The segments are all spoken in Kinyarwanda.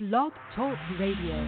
Blog Talk Radio.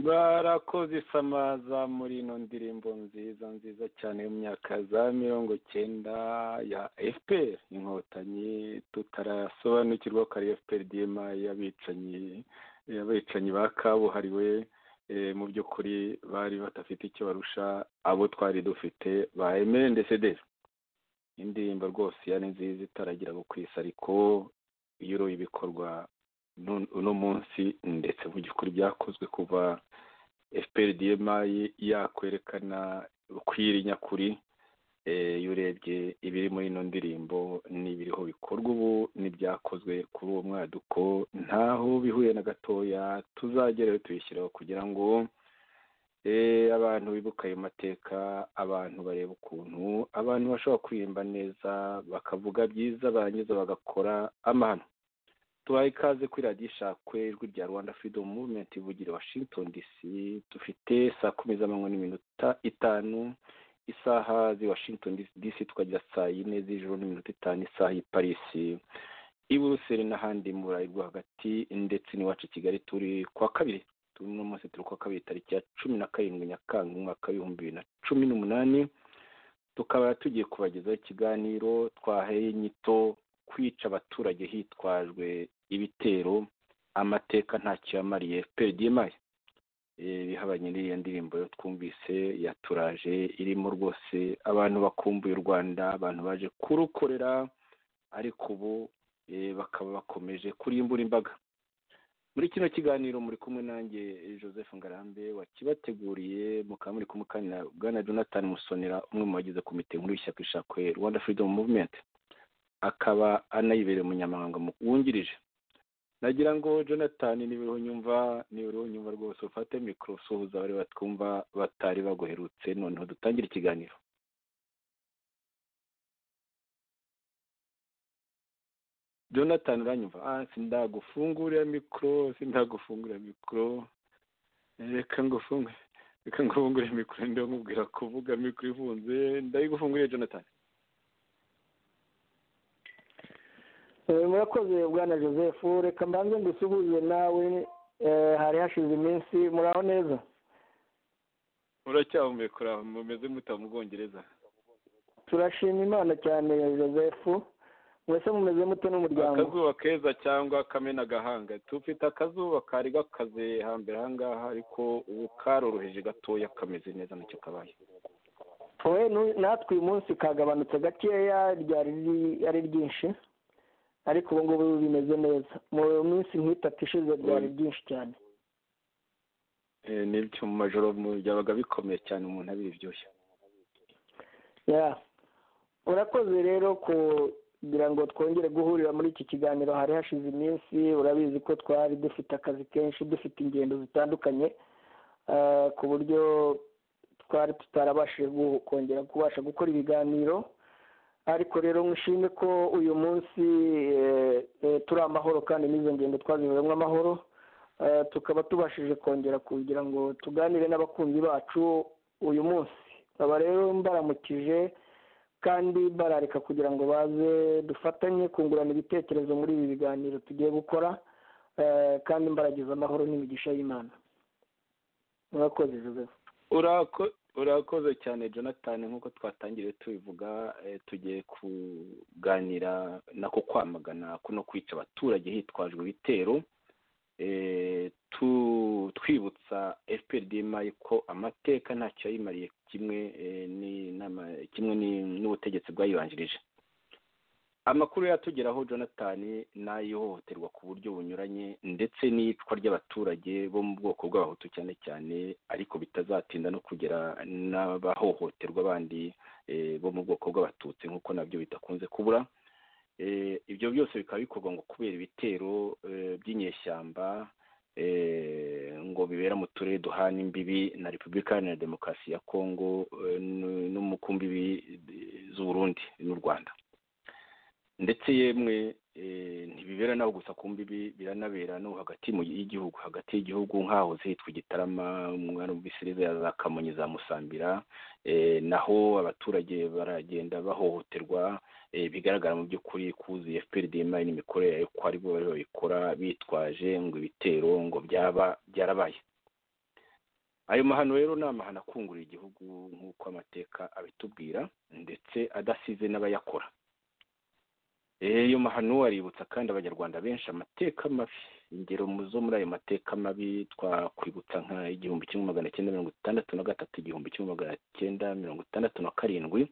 barakoze isamaza muri ino ndirimbo nziza nziza cyane yo mu myaka za mirongo icyenda ya fpr inkotanyi tutarasobanukirwa ko ari fpr diyema y'abicanyi y'abicanyi ba kabuhariwe mu by'ukuri bari badafite icyo barusha abo twari dufite ba emendesederi indirimbo rwose yari nziza itaragira ku isi ariko iyo uroye ibikorwa uno munsi ndetse mu by'ukuri byakozwe kuva fpr dma yakwerekana kwiri nyakuri iyo urebye ibiri muri ino ndirimbo n'ibiriho bikorwa ubu n'ibyakozwe kuri uwo mwaduko ntaho bihuye na gatoya tuzagerewe tubishyiraho kugira ngo abantu bibuka ayo mateka abantu bareba ukuntu abantu bashobora kwihemba neza bakavuga byiza barangiza bagakora amahano tubaye ikaze kuri radiyo ishakwe ijwi rya rwanda freedom movement ivugira washington dc dufite saa kumi z'amanywa n'iminota itanu isaha z'i washington dc tukagira saa yine z'ijoro n'iminota itanu isaha y'i parisi i buruseli n'ahandi mu burayi rwo hagati ndetse n'iwacu i kigali turi kuwa kabiri turi uno munsi turi kuwa kabiri tariki ya cumi na karindwi nyakanga umwaka w'ibihumbi bibiri na cumi n'umunani tukaba tugiye kubagezaho ikiganiro twaheye inyito kwica abaturage hitwajwe ibitero amateka ntacyo yamariye fpr mayo bihabanye n'iriya ndirimbo yo twumvise yaturaje irimo rwose abantu bakumbuye u rwanda abantu baje kurukorera ariko ubu bakaba bakomeje kurimbura imbaga muri kino kiganiro muri kumwe nanjye joseph ngarambe wakibateguriye mukaba muri kumwe kandi na bwana jonathan musonera umwe mu bagize komite nkuru y'ishyaka ishakwe rwanda freedom movement akaba anayibereye umunyamahanga wungirije nagira ngo jonathan nibiriho nyumva nibiriho nyumva rwose ufate mikoro usuhuza abari batwumva batari baguherutse noneho dutangire ikiganiro jonathan uranyumva ah sindagufungurira mikoro sindagufungurira mikoro reka ngufungure reka ngufungure mikoro ndiho nkubwira kuvuga mikoro ifunze ndayigufunguriye jonathan murakoze bwana joseph reka mbanze ngusuhuze nawe hari hashize iminsi muraho neza uracyahumekura mumeze muta mu bwongereza turashima imana cyane joseph mwese mumeze muto n'umuryango akazuba keza cyangwa akamena gahanga tufite akazuba kari gakaze hambere ahangaha ariko ubu karoroheje gatoya kameze neza nacyo kabaye we natwe uyu munsi kagabanutse gakeya ryari ari ryinshi ariko ubu ngubu bimeze neza mu minsi nk'itatu ishize byari byinshi cyane n'ibyo mu majoro byabaga bikomeye cyane umuntu abiryoshye urakoze rero kugira ngo twongere guhurira muri iki kiganiro hari hashize iminsi urabizi ko twari dufite akazi kenshi dufite ingendo zitandukanye ku buryo twari tutarabashije kongera kubasha gukora ibiganiro ariko rero mwishime ko uyu munsi turi amahoro kandi n'izo ngendo twaziberamo amahoro tukaba tubashije kongera kugira ngo tuganire n'abakunzi bacu uyu munsi baba rero mbaramukije kandi barareka kugira ngo baze dufatanye kungurana ibitekerezo muri ibi biganiro tugiye gukora kandi mbaragize amahoro n'imigisha y'imana murakoze joseph urakoze cyane jonathan nk'uko twatangiriye tubivuga tugiye kuganira nako kwamagana kuno kwica abaturage hitwajwe ibitero twibutsa fpr mayi ko amateka ntacyo yayimariye kimwe kimwe n'ubutegetsi bwayibanjirije amakuru yatugeraho jonathan ni ay'ihohoterwa ku buryo bunyuranye ndetse n'iyicwa ry'abaturage bo mu bwoko bw'abahutu cyane cyane ariko bitazatinda no kugera n'abahohoterwa bandi bo mu bwoko bw'abatutsi nk'uko nabyo bidakunze kubura ibyo byose bikaba bikorwa ngo kubera ibitero by'inyeshyamba ngo bibera mu turere duhana imbibi na repubulika iharanira demokarasi ya kongo no mu kumbibi z'uburundi n'u rwanda ndetse yemwe ntibibera naho gusa ku mbibi biranabera no hagati y'igihugu hagati y'igihugu nk'ahoze hitwa igitarama umwana w'ubwisiriza ya za kamonyi za musambira naho abaturage baragenda bahohoterwa bigaragara mu by'ukuri kuzuye fpr dma n'imikorere yayo ko ari bo bari babikora bitwaje ngo ibitero ngo byaba byarabaye ayo mahano rero ni amahano akungurira igihugu nk'uko amateka abitubwira ndetse adasize n'abayakora iyo mahano aributsa kandi abanyarwanda benshi amateka mabi ingero zo muri ayo mateka mabi twakwibutsa nka igihumbi kimwe magana cyenda mirongo itandatu na gatatu igihumbi kimwe magana cyenda mirongo itandatu na karindwi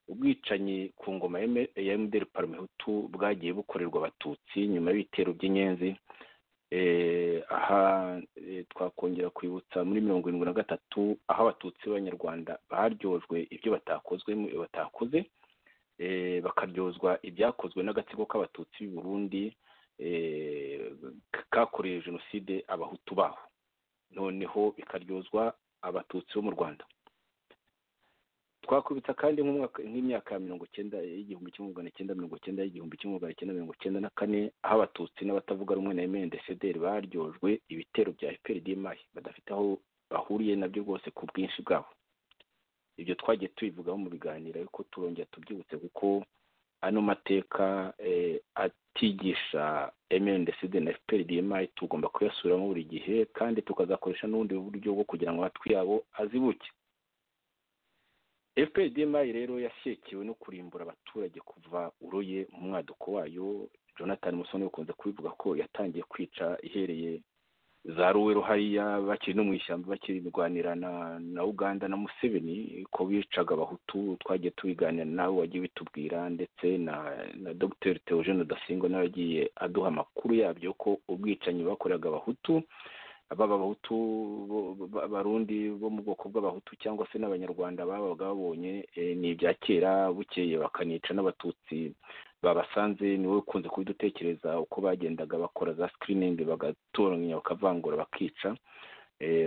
ubwicanyi ku ngoma ya mdr parmehutu bwagiye bukorerwa abatutsi nyuma y'ibitero by'inyenzi aha twakongera kwibutsa muri mirongo irindwi na gatatu aho abatutsi b'abanyarwanda baryojwe ibyo batakozwe batakoze bakaryozwa ibyakozwe n'agatsiko k'abatutsi b'i burundi kakoreye jenoside abahutu baho noneho bikaryozwa abatutsi bo mu rwanda twakubitsa kandi nk'imyaka ya mirongo icyenda y'igihumbi kimwe magana icyenda mirongo icyenda y'igihumbi kimwe magana icyenda mirongo icyenda na kane aho abatutsi n'abatavuga rumwe na emeni desederi baryojwe ibitero bya eperi badafite aho bahuriye nabyo rwose ku bwinshi bwabo ibyo twagiye tubivugaho mu biganiro ariko turongera tubyibutse kuko ano mateka atigisha emeni desederi na efuperi tugomba kuyasubiramo buri gihe kandi tukazakoresha n'ubundi buryo bwo kugira ngo amatwi yabo azibuke fpr rero yashyekewe no kurimbura abaturage kuva uroye mu mwaduko wayo jonathan musoni ukunze kubivuga ko yatangiye kwica ihereye za ruwero hariya bakiri no mu ishyamba bakiri mirwanira na uganda na museveni ko bicaga abahutu twagiye tubiganira nawe wagiye bitubwira ndetse na dr theogene udasingwa nawe yagiye aduha amakuru yabyo ko ubwicanyi bakoreraga abahutu baba abahutu barundi bo mu bwoko bw'abahutu cyangwa se n'abanyarwanda babaga babonye ni ibya kera bukeye bakanica n'abatutsi babasanze ni wowe ukunze kubidutekereza uko bagendaga bakora za sikiriningi bagatoranya bakavangura bakica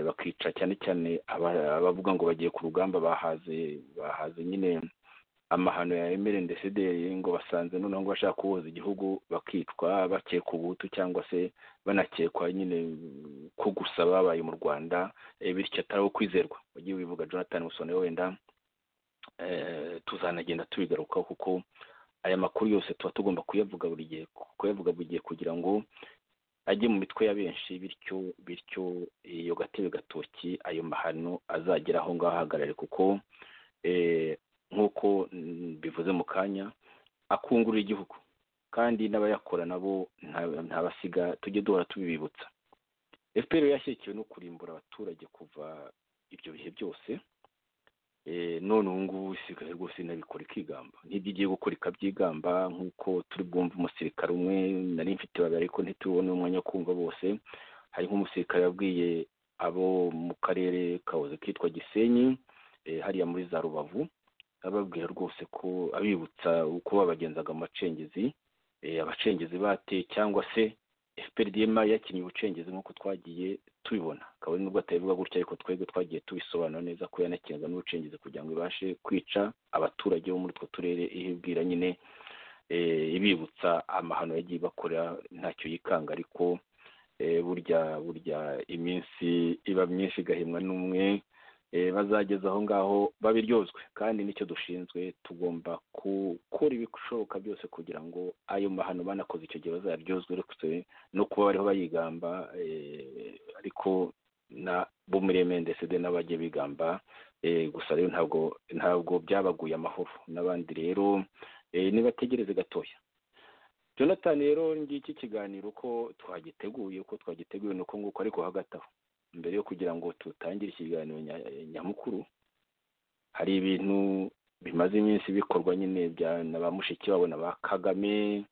bakica cyane cyane abavuga ngo bagiye ku rugamba bahaze bahaze nyine amahano ya emere ndesederi ngo basanze noneho ngo bashaka kuboza igihugu bakicwa bakekwa ubuhutu cyangwa se banakekwa nyine ko gusa babaye mu rwanda bityo atari abo kwizerwa wagiye wivuga jonathan musone wenda tuzanagenda tubigarukaho kuko aya makuru yose tuba tugomba kuyavuga buri gihe kuyavuga buri gihe kugira ngo ajye mu mitwe ya benshi bityo bityo iyo gatebe gatoki ayo mahano azagera aho ngaho ahagarare kuko nk'uko bivuze mu kanya akungurira igihugu kandi n'abayakora nabo ntabasiga tujye duhora tubibibutsa efuperi yashyikiwe no kurimbura abaturage kuva ibyo bihe byose none ubu ngubu isigaye rwose inabikora ikigamba n'ibyo igiye gukora ikabyigamba nk'uko turi bwumve umusirikare umwe nari mfite babiri ariko ntitubone umwanya wo kumva bose hari nk'umusirikare wabwiye abo mu karere kahoze kitwa gisenyi hariya muri za rubavu ababwira rwose ko abibutsa uko babagenzaga amacengezi abacengezi bateye cyangwa se fprdm yakinnye ubucengezi nk'uko twagiye tubibona kabone nubwo atabivuga gutya ariko twebwe twagiye tubisobanura neza ko yanakinga n'ubucengezi kugira ngo ibashe kwica abaturage bo muri utwo turere ibibwira nyine ibibutsa amahano yagiye bakorera ntacyo yikanga ariko burya burya iminsi iba myinshi igahimwa n'umwe bazageza aho ngaho babiryozwe kandi nicyo dushinzwe tugomba gukora ibishoboka byose kugira ngo ayo mahano banakoze icyo gihe bazaryozwe uretse no kuba bariho bayigamba ariko na bo muri emendesede n'abagiye bigamba gusa rero ntabwo ntabwo byabaguye amahoro n'abandi rero nibategereze gatoya jonathan rero ngiki kiganiro uko twagiteguye uko twagiteguye ni uko nguko ariko hagati aho mbere yo kugira ngo tutangire ikiganiro nyamukuru hari ibintu bimaze iminsi bikorwa nyine na ba mushiki wabo na ba kagame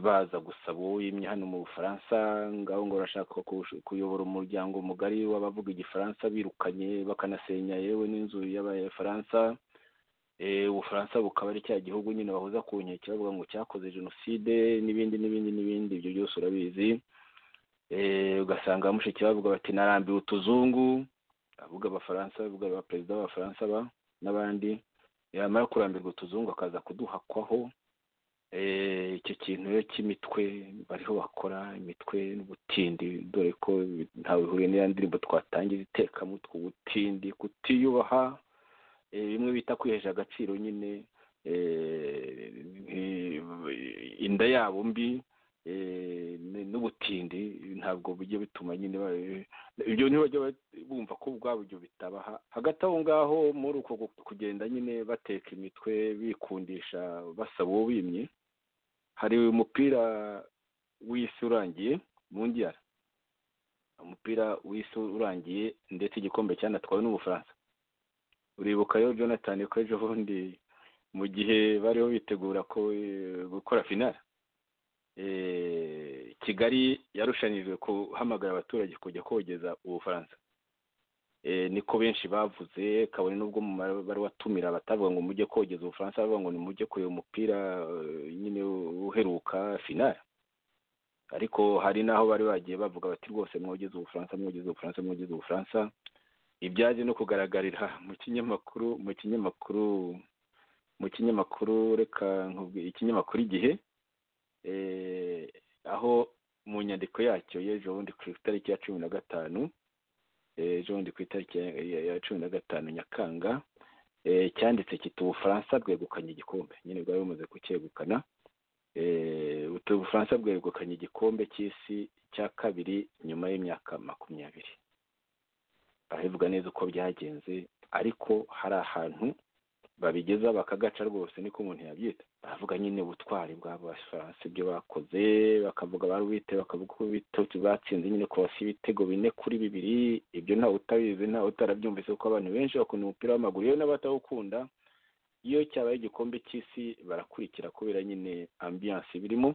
baza gusaba uwimye hano mu bufaransa ngaho ngo barashaka kuyobora umuryango mugari w'abavuga igifaransa birukanye bakanasenya yewe n'inzu y'abafaransa ubufaransa bukaba ari cya gihugu nyine bahuza ku nkeke bavuga ngo cyakoze jenoside n'ibindi n'ibindi n'ibindi ibyo byose urabizi ugasanga mushiki bavuga bati narambiwe utuzungu avuga abafaransa avuga ba perezida b'abafaransa ba n'abandi yamara kurambirwa utuzungu akaza kuduhakwaho icyo kintu rero cy'imitwe bariho bakora imitwe n'ubutindi dore ko ntawe bihuriye n'iriya ndirimbo twatangira itekamo utwo butindi kutiyubaha bimwe bita kwihesha agaciro nyine inda yabo mbi n'ubutindi ntabwo bujya bituma nyine ibyo ntibajya bumva ko ubwabo ibyo bitabaha hagati aho ngaho muri uko kugenda nyine bateka imitwe bikundisha basaba uwo bimye hari umupira w'isi urangiye mu ngira umupira w'isi urangiye ndetse igikombe cyanatwawe n'ubufaransa uribuka rero jonathan ko ejo bundi mu gihe bariho bitegura ko gukora finari kigali yarushanijwe guhamagara abaturage kujya kogeza ubufaransa niko benshi bavuze kabone n'ubwo bari watumira batavuga ngo mujye kogeza ubufaransa bavuga ngo nimujye kureba umupira nyine uheruka finari ariko hari n'aho bari bagiye bavuga bati rwose mwogeze ubufaransa mwogeze ubufaransa mwogeze ubufaransa ibyaje no kugaragarira mu kinyamakuru mu kinyamakuru mu kinyamakuru reka nkubwira ikinyamakuru igihe aho mu nyandiko yacyo y'ejo bundi ku itariki ya cumi na gatanu ejo bundi ku itariki ya cumi na gatanu nyakanga cyanditse kiti ubufaransa bwegukanye igikombe nyine bwari bumaze kucyegukana ubufaransa bwegukanye igikombe cy'isi cya kabiri nyuma y'imyaka makumyabiri barabivuga neza uko byagenze ariko hari ahantu babigeza bakagaca rwose niko umuntu yabyita baravuga nyine ubutwari bw'abafaransa ibyo bakoze bakavuga barubite bakavuga uko bitotsi batsinze nyine kubasi ibitego bine kuri bibiri ibyo ntawe utabizi ntawe utarabyumvise kuko abantu benshi bakunda umupira w'amaguru yewe n'abatawukunda iyo cyabaye igikombe cy'isi barakurikira kubera nyine ambiyanse birimo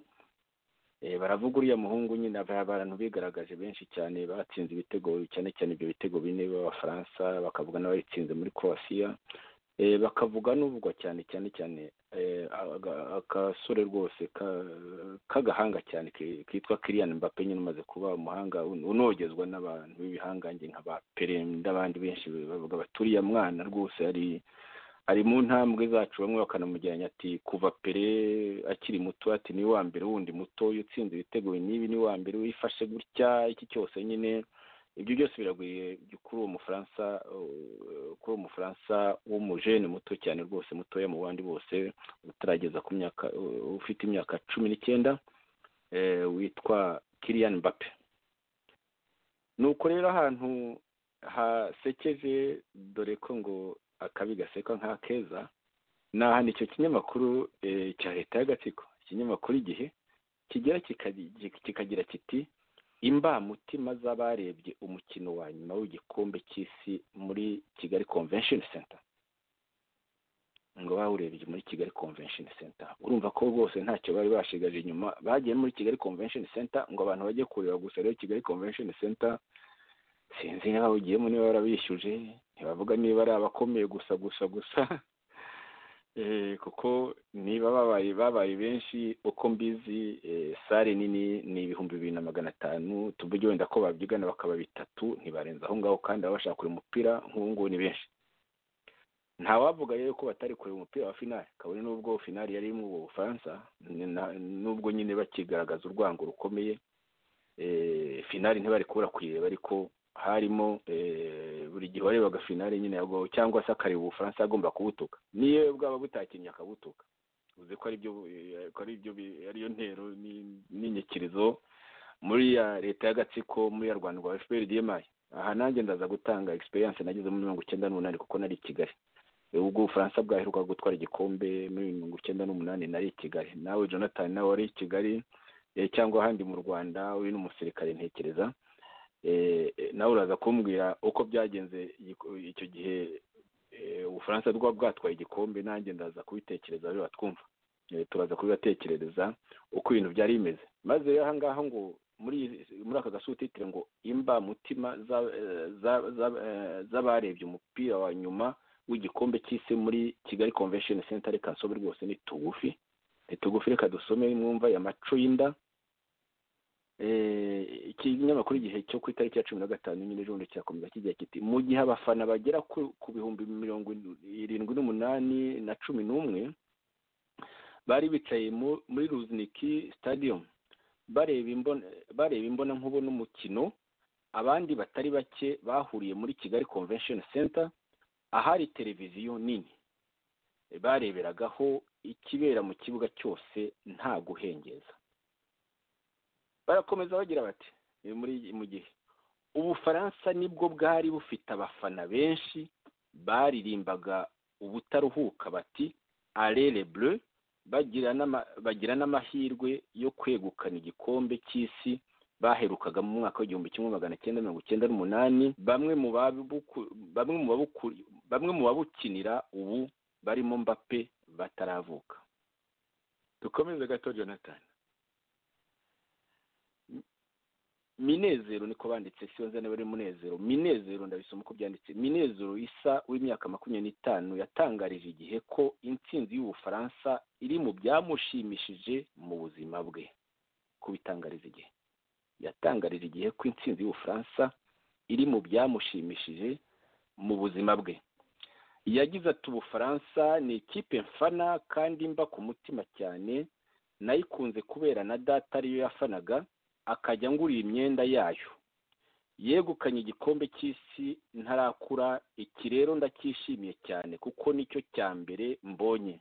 baravuga uriya muhungu nyine abantu bigaragaje benshi cyane batsinze ibitego cyane cyane ibyo bitego bine b'abafaransa bakavuga n'abayitsinze muri croatia bakavuga n'uvugwa cyane cyane cyane akasore rwose k'agahanga cyane kitwa kiriyani mbappe nyine umaze kuba umuhanga unogezwa n'abantu b'ibihangange nka ba pere n'abandi benshi bavuga bati uriya mwana rwose ari ari mu ntambwe zacu bamwe bakanamujyanya ati kuva pere akiri muto ati ni wa mbere wundi muto utsinze ibitego nibi ni wa mbere wifashe gutya iki cyose nyine ibyo byose biragwiriye kuri uwo mufaransa kuri uwo mufaransa w'umujene muto cyane rwose mutoya mu bandi bose utarageza ku myaka ufite imyaka cumi n'icyenda witwa kiriyani mbappe ni uko rero ahantu hasekeje dore ko ngo akabi gasekwa nk'akeza ni ahantu icyo kinyamakuru cya leta y'agatsiko ikinyamakuru igihe kigira kikagira kiti imbamutima z'abarebye umukino wa nyuma w'igikombe cy'isi muri kigali convention center ngo bawurebye muri kigali convention center urumva ko rwose ntacyo bari bashigaje inyuma bagiye muri kigali convention center ngo abantu bajye kureba gusa rero kigali convention center sinzi niba bawugiyemo niba barabishyuje ntibavuga niba ari abakomeye gusa gusa gusa kuko niba babaye babaye benshi uko mbizi sare nini ni ibihumbi bibiri na magana atanu tuvuge wenda ko babyigana bakaba bitatu ntibarenze aho ngaho kandi baba bashaka kureba umupira nk'ubu ngubu ni benshi ntawavuga rero ko batari kureba umupira wa finari kabone n'ubwo finari yari mu bufaransa n'ubwo nyine bakigaragaza urwango rukomeye finari ntibari kubura kuyireba ariko harimo buri gihe warebaga finale nyine cyangwa se akareba ubufaransa agomba kubutuka niyo bwaba butakinnye akabutuka uzi ko ariyo ntero n'inyekerezo muri ya leta y'agatsiko muri ya rwanda rwa fpr dmayi aha nanjye ndaza gutanga egisperiyanse nageze muri mirongo icyenda n'umunani kuko nari i kigali ubwo ubufaransa bwaheruka gutwara igikombe muri mirongo icyenda n'umunani nari i kigali nawe jonathan nawe wari i kigali cyangwa ahandi mu rwanda uri n'umusirikare ntekereza nawe uraza kumbwira uko byagenze icyo gihe ubufaransa bwaba bwatwaye igikombe nanjye ndaza kubitekereza biba twumva turaza kubibatekerereza uko ibintu byari bimeze maze aha ngaha ngo muri muri aka gasutitire ngo imba mutima z'abarebye umupira wa nyuma w'igikombe cy'isi muri kigali convention center reka nsome rwose ni tugufi ni tugufi reka dusome mwumva ya maco y'inda ikinyamakuru igihe cyo ku itariki ya cumi na gatanu nyine ejo bundi kirakomeza kigira kiti mu gihe abafana bagera ku bihumbi mirongo irindwi n'umunani na cumi n'umwe bari bicaye muri ruziniki sitadiyomu bareba imbona nkubona umukino abandi batari bake bahuriye muri kigali convention center ahari televiziyo nini bareberagaho ikibera mu kibuga cyose nta guhengeza barakomeza bagira bati muri mu gihe ubufaransa nibwo bwari bufite abafana benshi baririmbaga ubutaruhuka bati arere bure bagira n'amahirwe yo kwegukana igikombe cy'isi baherukaga mu mwaka w'igihumbi kimwe magana cyenda mirongo icyenda n'umunani bamwe mu babukinira ubu barimo mbappe bataravuka dukomeze gato jonathan minezero niko banditse sinzi niba ari munezero minezero ndabisoma uko byanditse minezero isa w'imyaka makumyabiri n'itanu yatangarije igihe ko intsinzi y'ubufaransa iri mu byamushimishije mu buzima bwe kubitangariza igihe yatangarije igihe ko intsinzi y'ubufaransa iri mu byamushimishije mu buzima bwe yagize ati ubufaransa ni ikipe mfana kandi mba ku mutima cyane nayikunze kubera na data ariyo yafanaga akajya ngurira imyenda yayo yegukanye igikombe cy'isi ntarakura iki rero ndacyishimiye cyane kuko nicyo cya mbere mbonye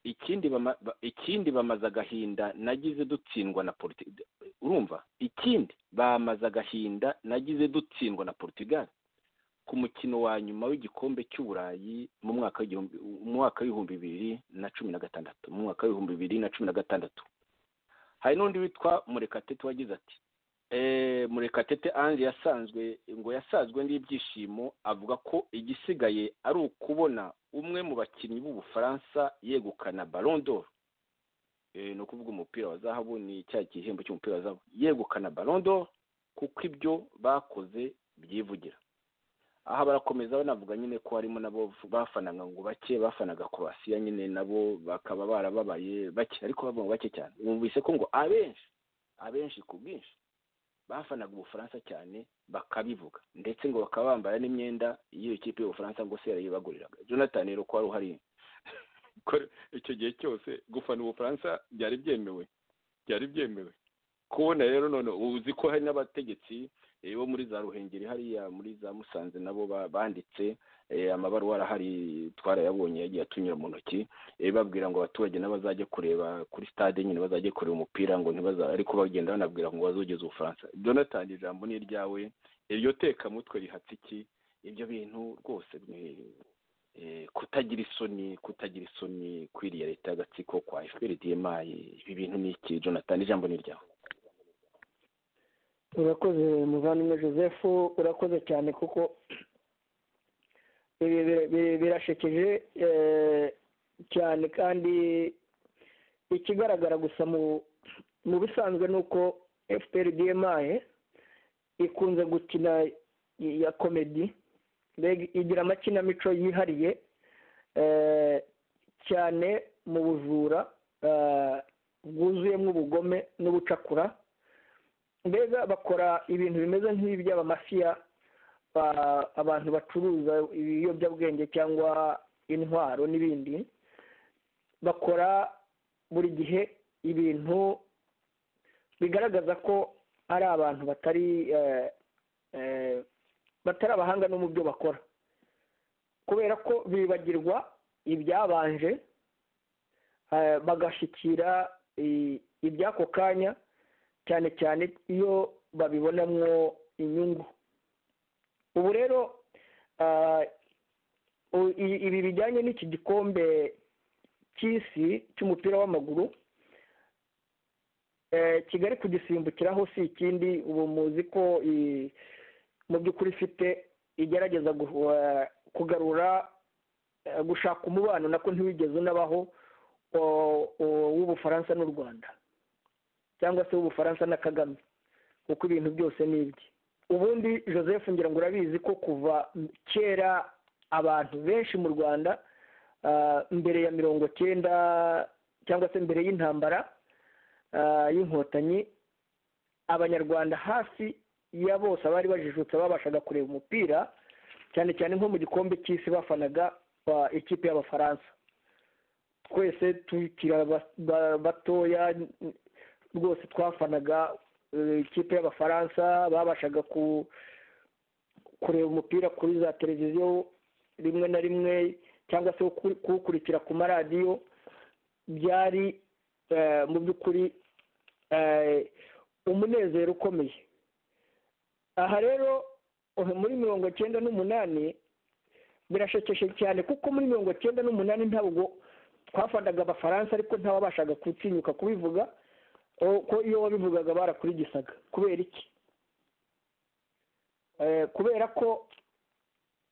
ikindi bama- ba- ikindi bamaze agahinda nagize dutsindwa na politiki urumva ikindi bamaze agahinda nagize dutsindwa na portugal ku mukino wa nyuma w'igikombe cy'uburayi mu mwaka w'igihumbi mu mwaka w'ibihumbi bibiri na cumi na gatandatu mu mwaka w'ibihumbi bibiri na cumi na gatandatu hari n'undi witwa murekatete wagize ati "Eh, murekatete ange yasanzwe ngo yasazwe n'ibyishimo avuga ko igisigaye ari ukubona umwe mu bakinnyi b'ubufaransa yegukana Ballon d'Or Eh, ni ukuvuga umupira wa zahabu ni cya gihembo cy'umupira wa zahabu yegukana Ballon d'Or kuko ibyo bakoze byivugira aha barakomeza banavuga nyine ko harimo nabo bafanaga ngo bake bafanaga korasiya nyine nabo bakaba barababaye bake ariko bavuga ngo bake cyane wumvise ko ngo abenshi abenshi ku bwinshi bafanaga ubufaransa cyane bakabivuga ndetse ngo bakaba bambara n'imyenda y'iyo kipe y'ubufaransa ngo se yarayibaguriraga jonathan rero ko wari uhari ko icyo gihe cyose gufana ubufaransa byari byemewe byari byemewe kubona rero none uzi ko hari n'abategetsi eh, bo muri za ruhengeri hariya muri za musanze nabo ba- banditse eh, amabaruwa arahari twarayabonye yagiye atunyura mu ntoki eh, babwira ngo abaturage n'abazajye kureba kuri stade nyine bazajye kureba umupira ngo ntibaza ariko bagenda banabwira ngo bazogeze ubufaransa jonathan ijambo ni iryawe iryo tekamutwe rihatse iki ibyo bintu rwose ni- eh, kutagira isoni kutagira isoni kwiriya leta y'agatsiko kwa fpr dma ibi bintu ni iki jonathan ijambo ni iryawe urakoze muvandimwe joseph urakoze cyane kuko ibi bira- bira- birashekeje eh, cyane kandi ikigaragara gusa mu mu bisanzwe ni uko fpr dma ikunze gukina i- ya komedi mbega igira amakinamico yihariye eh, cyane mu bujura eh, bwuzuyemo ubugome n'ubucakura mbega bakora ibintu bimeze nk'iby'abamafiya ba- abantu bacuruza ibiyobyabwenge cyangwa intwaro n'ibindi bakora buri gihe ibintu bigaragaza ko ari abantu batari eh, eh, batari abahanga no mu byo bakora kubera ko bibagirwa ibyabanje eh, bagashyikira i- iby'ako kanya cyane cyane iyo babibonamwo inyungu ubu rero ah, u- i- ibi bijyanye n'iki gikombe cy'isi cy'umupira w'amaguru eh, kigali kugisimbukiraho si ikindi ubu muzi ko i- mu by'ukuri ifite igerageza guhu- kugarura eh, gushaka umubano nako ntiwigeze unabaho o- o- w'ubufaransa n'u rwanda cyangwa se w'ubufaransa na kagame kuko ibintu byose ni ibye ubundi joseph ngira ngo urabizi ko kuva kera abantu benshi mu rwanda ah, mbere ya mirongo cyenda cyangwa se mbere y'intambara ah, y'inkotanyi abanyarwanda hafi ya bose abari bajijutse babashaga kureba umupira cyane cyane nko mu gikombe cy'isi bafanaga ah, ikipe y'abafaransa twese tukiri aba- ba- batoya rwose twafanaga eh, ikipe y'abafaransa babashaga ku kureba umupira kuri za televiziyo rimwe na rimwe cyangwa se ku- kuwukurikira ku maradiyo byari eh, mu by'ukuri eh, umunezero ukomeye aha rero eh, muri mirongo cyenda n'umunani birashekeje cyane kuko muri mirongo cyenda n'umunani ntabwo twafataga abafaransa ariko ntawabashaga gutinyuka kubivuga o- ko iyo wabivugaga barakurigisaga kubera iki Eh, kubera ko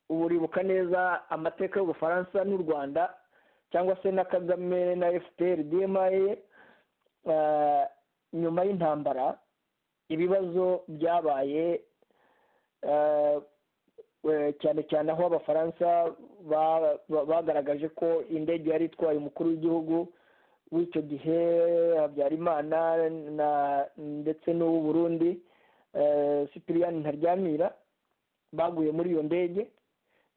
ubu uribuka neza amateka y'ubufaransa n'u rwanda cyangwa se na kagame na fpr dma nyuma y'intambara ibibazo byabaye cyane cyane aho abafaransa bagaragaje ko indege yari itwaye umukuru w'igihugu w'icyo gihe habyarimana ndetse n'uw'uburundi sipiriyani ntaryamira baguye muri iyo ndege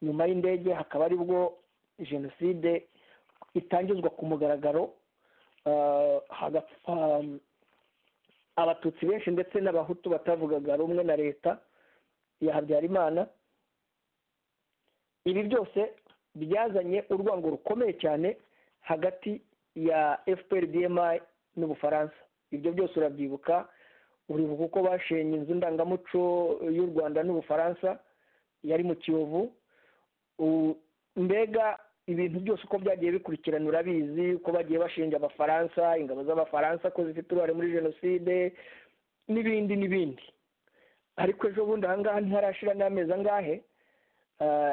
nyuma y'indege hakaba aribwo jenoside itangizwa ku mugaragaro hagapfa abatutsi benshi ndetse n'abahutu batavugaga rumwe na leta ya habyarimana ibi byose byazanye urwango rukomeye cyane hagati ya fpr dma n'ubufaransa ibyo byose urabyibuka uribuka uko bashenye inzu ndangamuco y'u rwanda n'ubufaransa yari mu kiyovu mbega ibintu byose uko byagiye bikurikirana urabizi uko bagiye bashinja abafaransa ingabo z'abafaransa ko zifite uruhare muri jenoside n'ibindi n'ibindi ariko ejo bundi ahangaha ntiharashira n'amezi angahe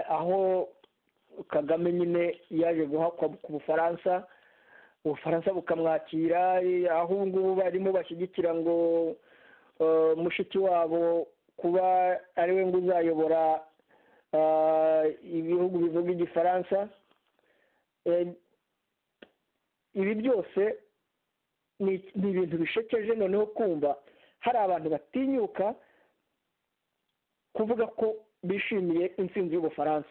aho kagame nyine yaje guhakwa ku bufaransa ubufaransa bukamwakira aho ubu ngubu barimo bashyigikira ngo mushiki wabo kuba ariwe ngo uzayobora ibihugu bivuga igifaransa ibi byose ni ibintu bishekeje noneho kumva hari abantu batinyuka kuvuga ko bishimiye intsinzi y'ubufaransa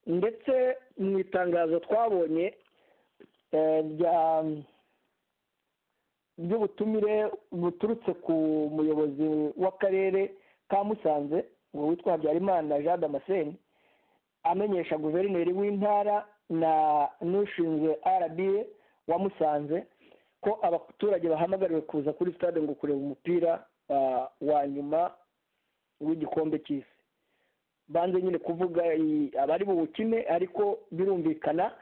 ndetse mu itangazo twabonye ry'ubutumire buturutse ku muyobozi w'akarere ka musanze ngo witwa habyarimana jean damascene amenyesha guverineri w'intara na n'ushinzwe rba wa musanze ko abaturage bahamagariwe kuza kuri stade ngo kureba umupira wa nyuma w'igikombe cy'isi banze nyine kuvuga abari buwukine ariko birumvikana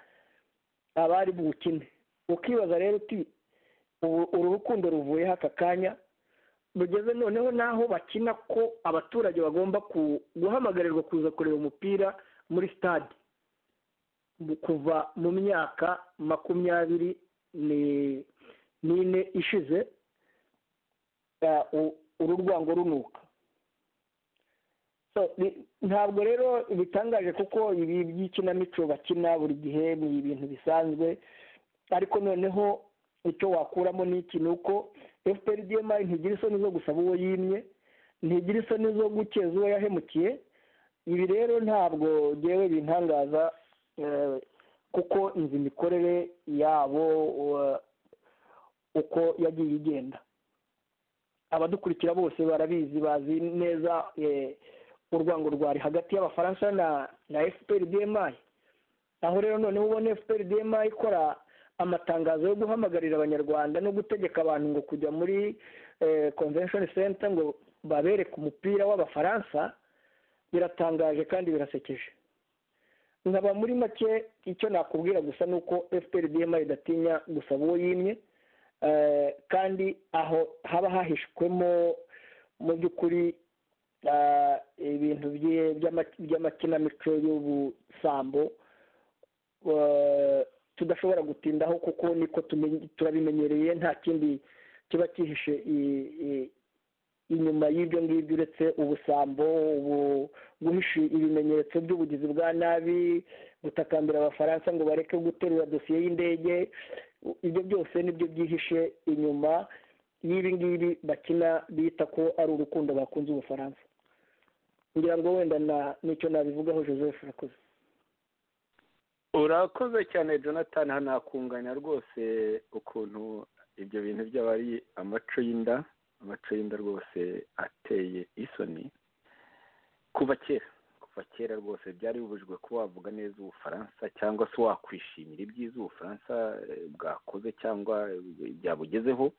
abari buwukine ukibaza rero uti uru rukundo ruvuyeho aka kanya rugeze noneho naho bakina ko abaturage bagomba guhamagarirwa kuza kureba umupira muri stade kuva mu myaka makumyabiri n'ine ishize uru rwango runuka ntabwo rero bitangaje kuko ibi by'ikinamico bakina buri gihe ni ibintu bisanzwe ariko noneho icyo wakuramo ni iki ni uko fpr dma ntigira isoni zo gusaba uwo yimye ntigira isoni zo gukeza uwo yahemukiye ibi rero ntabwo ngewe bintangaza kuko inzu imikorere yabo uko yagiye igenda abadukurikira bose barabizi bazi neza urwango rwari hagati y'abafaransa na fpr dma aho rero noneho ubona fpr dma ikora amatangazo yo guhamagarira abanyarwanda no gutegeka abantu ngo kujya muri convention center ngo babereke umupira w'abafaransa biratangaje kandi birasekeje nkaba muri make icyo nakubwira gusa ni uko fprdm idatinya gusaba uwo yimye kandi aho haba hahishwemo mu by'ukuri ibintu by'amakinamico y'ubusambo tudashobora gutindaho kuko niko turabimenyereye nta kindi kiba cyihishe inyuma y'ibyo ngibyo uretse ubusambo guhisha ibimenyetso by'ubugizi bwa nabi gutakambira abafaransa ngo bareke guterura dosiye y'indege ibyo byose nibyo byihishe inyuma y'ibi ngibi bakina bita ko ari urukundo bakunze ubufaransa ngira ngo wenda n'icyo nabivugaho joseph urakoze urakoze cyane jonathan hanakunganya rwose ukuntu ibyo bintu byaba ari amaco y'inda amaco y'inda rwose ateye isoni kuva kera kuva kera rwose byari bibujijwe kuba wavuga neza ubufaransa cyangwa se wakwishimira ibyiza ubufaransa bwakoze cyangwa byabugezeho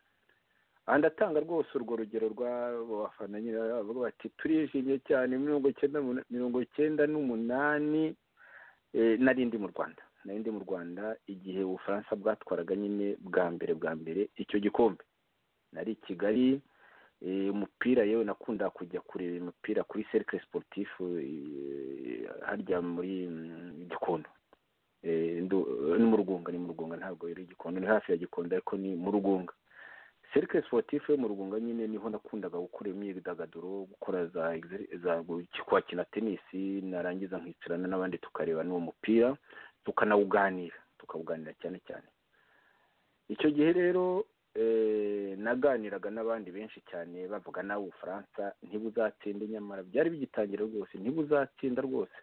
aha ndatanga rwose urwo rugero rw'abafana nyine bavuga bati turishimye cyane mirongo icyenda n'umunani nari ndi mu rwanda nari ndi mu rwanda igihe ubufaransa bwatwaraga nyine bwa mbere bwa mbere icyo gikombe nari i kigali umupira yewe nakunda kujya kureba umupira kuri serikare siporutifu harya muri gikondo ni mu rugunga ni mu rugunga ntabwo rero igikondo ni hafi ya gikondo ariko ni mu rugunga serike siporutifu yo mu rugunga nyine niho nakundaga gukora imyidagaduro gukora za za kwakina tenisi narangiza nkicarana n'abandi tukareba n'uwo mupira tukanawuganira tukawuganira cyane cyane icyo gihe rero naganiraga n'abandi benshi cyane bavuga nawe ubufaransa ntibuzatsinda nyamara byari bigitangira rwose ntibuzatsinda rwose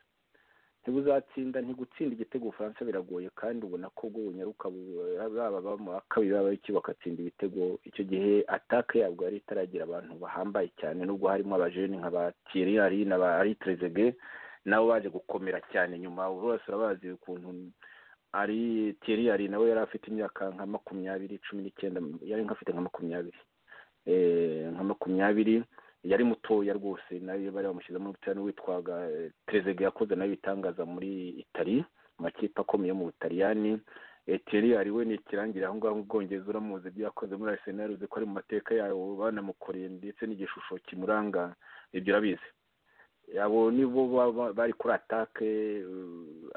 ntibuzatsinda ntigutsinda igitego ubufaransa biragoye kandi ubona ko bwo bunyaruka baba mu wa kabiri baba iki bakatsinda ibitego icyo gihe atake yabwo yari itaragira abantu bahambaye cyane nubwo harimo abajeni nka ba Thierry Henry na ba Aritrezege nabo baje gukomera cyane nyuma bose urabazi ukuntu ari Thierry Henry nawe yari afite imyaka nka makumyabiri cumi n'icyenda yari nk'afite nka makumyabiri nka makumyabiri yari mutoya rwose nayo bari bamushyize muri butera n'uwitwaga perezida yakoze nayo ibitangaza muri itari amakipe akomeye yo mu butaliyani eteri ari we ni ikirangira aho ngaho mu bwongereza uramuzi ibyo yakoze muri arisenali uzi ko ari mu mateka yayo banamukoreye ndetse n'igishusho kimuranga ibyo urabizi abo nibo bari kuri atake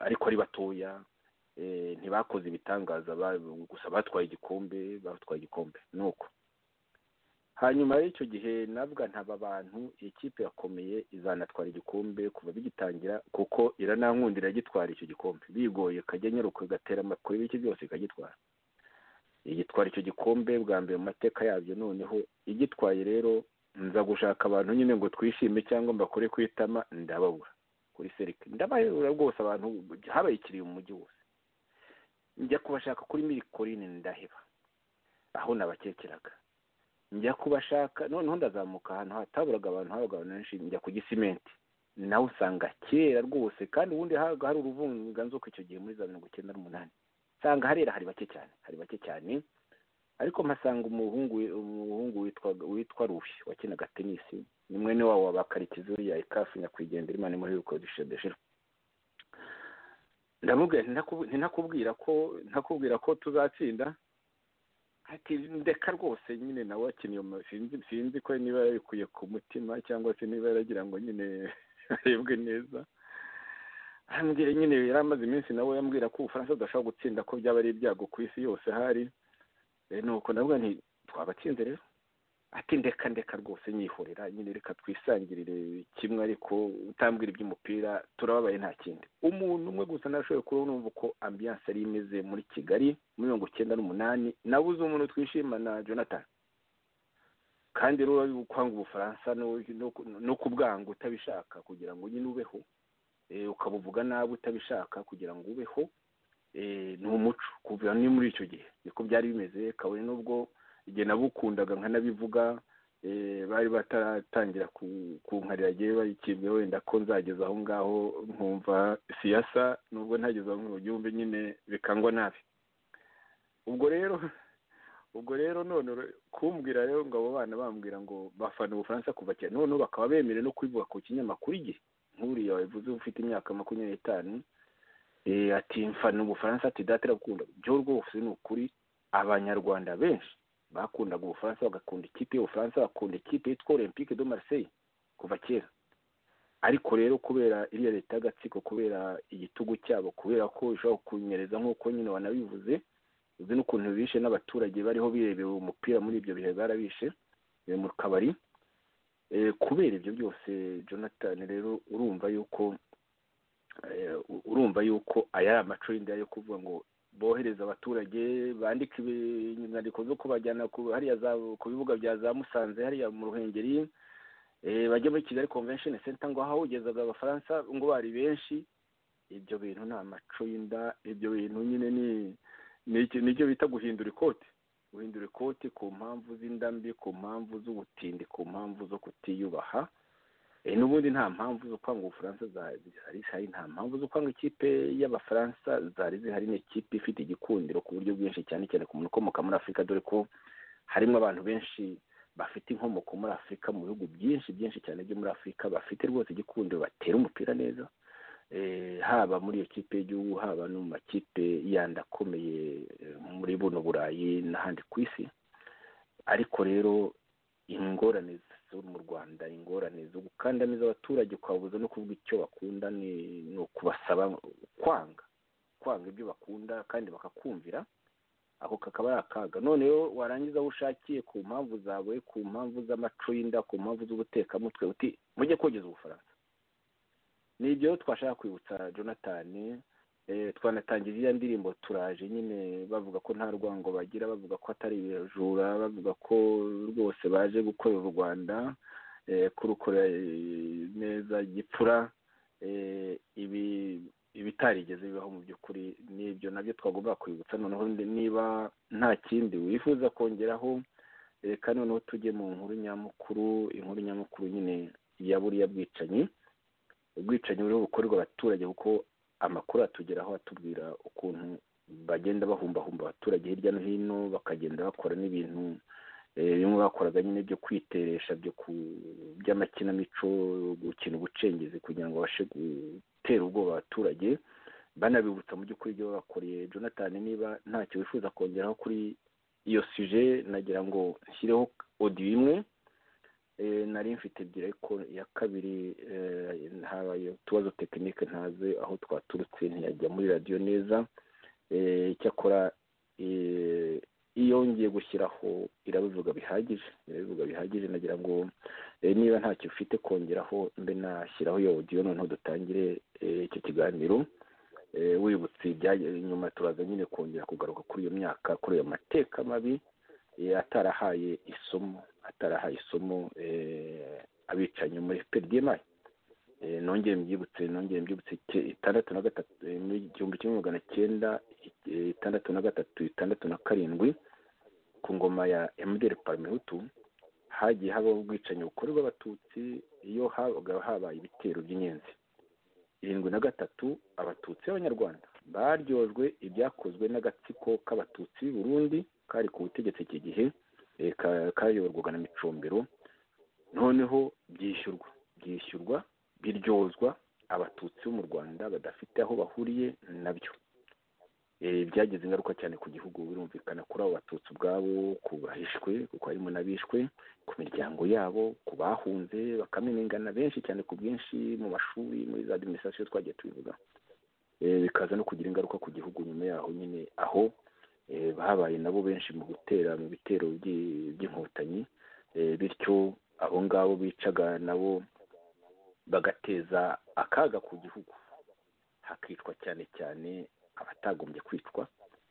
ariko ari batoya ntibakoze ibitangaza gusa batwaye igikombe batwaye igikombe ni uko hanyuma y'icyo gihe nabwa ntaba abantu iyi kipe yakomeye izanatwara igikombe kuva bigitangira kuko iranankundira gitwara icyo gikombe bigoye ikajya nyaruka igatera amakuru y'ibiki byose ikagitwara igitwara icyo gikombe bwa mbere mu mateka yabyo noneho igitwaye rero nza gushaka abantu nyine ngo twishime cyangwa mbakore ku itama ndababura kuri serike ndabayobora rwose abantu habaye ikiriyo mu mujyi wose njya kubashaka kuri mirikorine ndaheba aho nabakekeraga njya kubashaka noneho ndazamuka ahantu hataburaga abantu habaga abantu benshi njya ku gisimenti nawe usanga kera rwose kandi ubundi habaga hari uruvunganzoka icyo gihe muri za mirongo icyenda n'umunani usanga harera hari bake cyane hari bake cyane ariko mpasanga umuhungu umuhungu witwa witwa rufi wakinaga tenisi ni mwene wabo wa bakarikizi uriya ikafu nyakwigendera imana muri rukodesha deshira ndamubwira ntinakubwira ko ntakubwira ko tuzatsinda ati ndeka rwose nyine nawe akiniye sinzi sinzi ko niba yabikuye ku mutima cyangwa se niba yaragira ngo nyine arebwe neza arambwira nyine yari amaze iminsi nawe yambwira ko ubufaransa budashobora gutsinda ko byaba ari ibyago ku isi yose hari nuko navuga nti twabatsinze rero ati ndeka ndeka rwose nyihorera nyine reka twisangirire kimwe ariko utambwira iby'umupira turababaye nta kindi umuntu umwe gusa narashoboye kuba numva uko ambiyanse yari imeze muri kigali muri mirongo icyenda n'umunani nabuze umuntu twishimana jonathan kandi rero kwanga ubufaransa no kubwanga utabishaka kugira ngo nyine ubeho ukabuvuga nabi utabishaka kugira ngo ubeho ni umuco kuva ni muri icyo gihe niko byari bimeze kabone n'ubwo igihe nabukundaga nkanabivuga bari bataratangira kunkarira agiye bayikibwe wenda ko nzageza aho ngaho nkumva siyasa nubwo ntageze aho ngo byumve nyine bikangwa nabi ubwo rero ubwo rero none kumbwira rero ngo abo bana bambwira ngo bafana ubufaransa kuva cyane noneho bakaba bemerewe no kubivuga ku kinyamakuru igihe nk'uriya wabivuze ufite imyaka makumyabiri n'itanu ati mfana ubufaransa ati data gukunda byo rwose ni ukuri abanyarwanda benshi bakundaga ubufaransa bagakunda ikipe y'ubufaransa bakunda ikipe yitwa olympique de marseille kuva kera ariko rero kubera iriya leta y'agatsiko kubera igitugu cyabo kubera ko ishobora kunyereza nk'uko nyine wanabivuze uzi n'ukuntu bishe n'abaturage bariho birebera umupira muri ibyo bihe barabishe mu kabari kubera ibyo byose jonathan rero urumva yuko urumva yuko aya ari amacurinda yo kuvuga ngo bohereza abaturage bandika inyandiko zo kubajyana hariya ku bibuga bya za musanze hariya mu ruhengeri bajya muri kigali convention center ngo hahugezaga abafaransa ngo bari benshi ibyo bintu ni amacurinda ibyo bintu nyine ni nicyo bita guhindura ikoti guhindura ikoti ku mpamvu z'indambi ku mpamvu z'ubutindi ku mpamvu zo kutiyubaha n'ubundi nta mpamvu zo kwanga ubufaransa zari zihari nta mpamvu zo kwanga ikipe y'abafaransa zari zihari ni ikipe ifite igikundiro ku buryo bwinshi cyane cyane ku muntu ukomoka muri afurika dore ko harimo abantu benshi bafite inkomoko muri afurika mu bihugu byinshi byinshi cyane byo muri afurika bafite rwose igikundiro batera umupira neza haba muri iyo kipe y'igihugu haba no mu makipe yandi akomeye muri buno burayi n'ahandi ku isi ariko rero ingorane zo mu rwanda ingorane zo gukandamiza abaturage ukababuza no kuvuga icyo bakunda ni ukubasaba kwanga kwanga ibyo bakunda kandi bakakumvira ako kakaba ari akaga noneho warangiza aho ushakiye ku mpamvu zawe ku mpamvu z'amacuyinda ku mpamvu z'ubutekamutwe uti mujye kogeza ubufaransa ni ibyo twashaka kwibutsa jonathan twanatangiye iriya ndirimbo turaje nyine bavuga ko nta rwango bagira bavuga ko atari ibijura bavuga ko rwose baje gukorera u rwanda kurukorera neza gipfura ibi ibitarigeze bibaho mu by'ukuri n'ibyo nabyo twagomba kwibutsa noneho niba nta kindi wifuza kongeraho reka noneho tujye mu nkuru nyamukuru inkuru nyamukuru nyine ya buriya bwicanyi ubwicanyi buriho bukorerwa abaturage kuko amakuru atugeraho atubwira ukuntu bagenda bahumbahumba abaturage hirya no hino bakagenda bakora n'ibintu bimwe bakoraga nyine byo kwiteresha by'amakinamico gukina ubucengezi kugira ngo babashe gutera ubwoba abaturage banabibutsa mu by'ukuri ibyo babakoreye jonathan niba ntacyo wifuza kongeraho kuri iyo suje nagira ngo nshyireho odiyo imwe nari mfite ebyiri ariko iya kabiri habaye utubazo tekinike ntazi aho twaturutse ntiyajya muri radiyo neza icyakora iyo ngiye gushyiraho irabivuga bihagije irabivuga bihagije nagira ngo niba ntacyo ufite kongeraho mbe nashyiraho iyo odiyo noneho dutangire icyo kiganiro wibutse nyuma turaza nyine kongera kugaruka kuri iyo myaka kuri ayo mateka mabi atarahaye isomo atarahaye isomo abicanyi muri pdmi nongeye mbyibutse nongeye mbyibutse itandatu na gatatu igihumbi kimwe magana cyenda itandatu na gatatu itandatu na karindwi ku ngoma ya emuderi parimehutu hagiye habaho ubwicanyi bukorerwa abatutsi iyo habaga habaye ibitero by'inyenzi irindwi na gatatu abatutsi b'abanyarwanda baryojwe ibyakozwe n'agatsiko k'abatutsi b'i burundi kari ku butegetsi iki gihe kayoborwaga na micombero noneho byishyurwa byishyurwa biryozwa abatutsi bo mu rwanda badafite aho bahuriye nabyo byagize ingaruka cyane ku gihugu birumvikana kuri abo batutsi ubwabo ku bahishwe kuko harimo n'abishwe ku miryango yabo ku bahunze bakamenengana benshi cyane ku bwinshi mu mashuri muri za adiminisitirasiyo twagiye tubivuga bikaza no kugira ingaruka ku gihugu nyuma yaho nyine aho babaye nabo benshi mu gutera mu bitero by'inkotanyi bityo abo ngabo bicaga nabo bagateza akaga ku gihugu hakicwa cyane cyane abatagombye kwicwa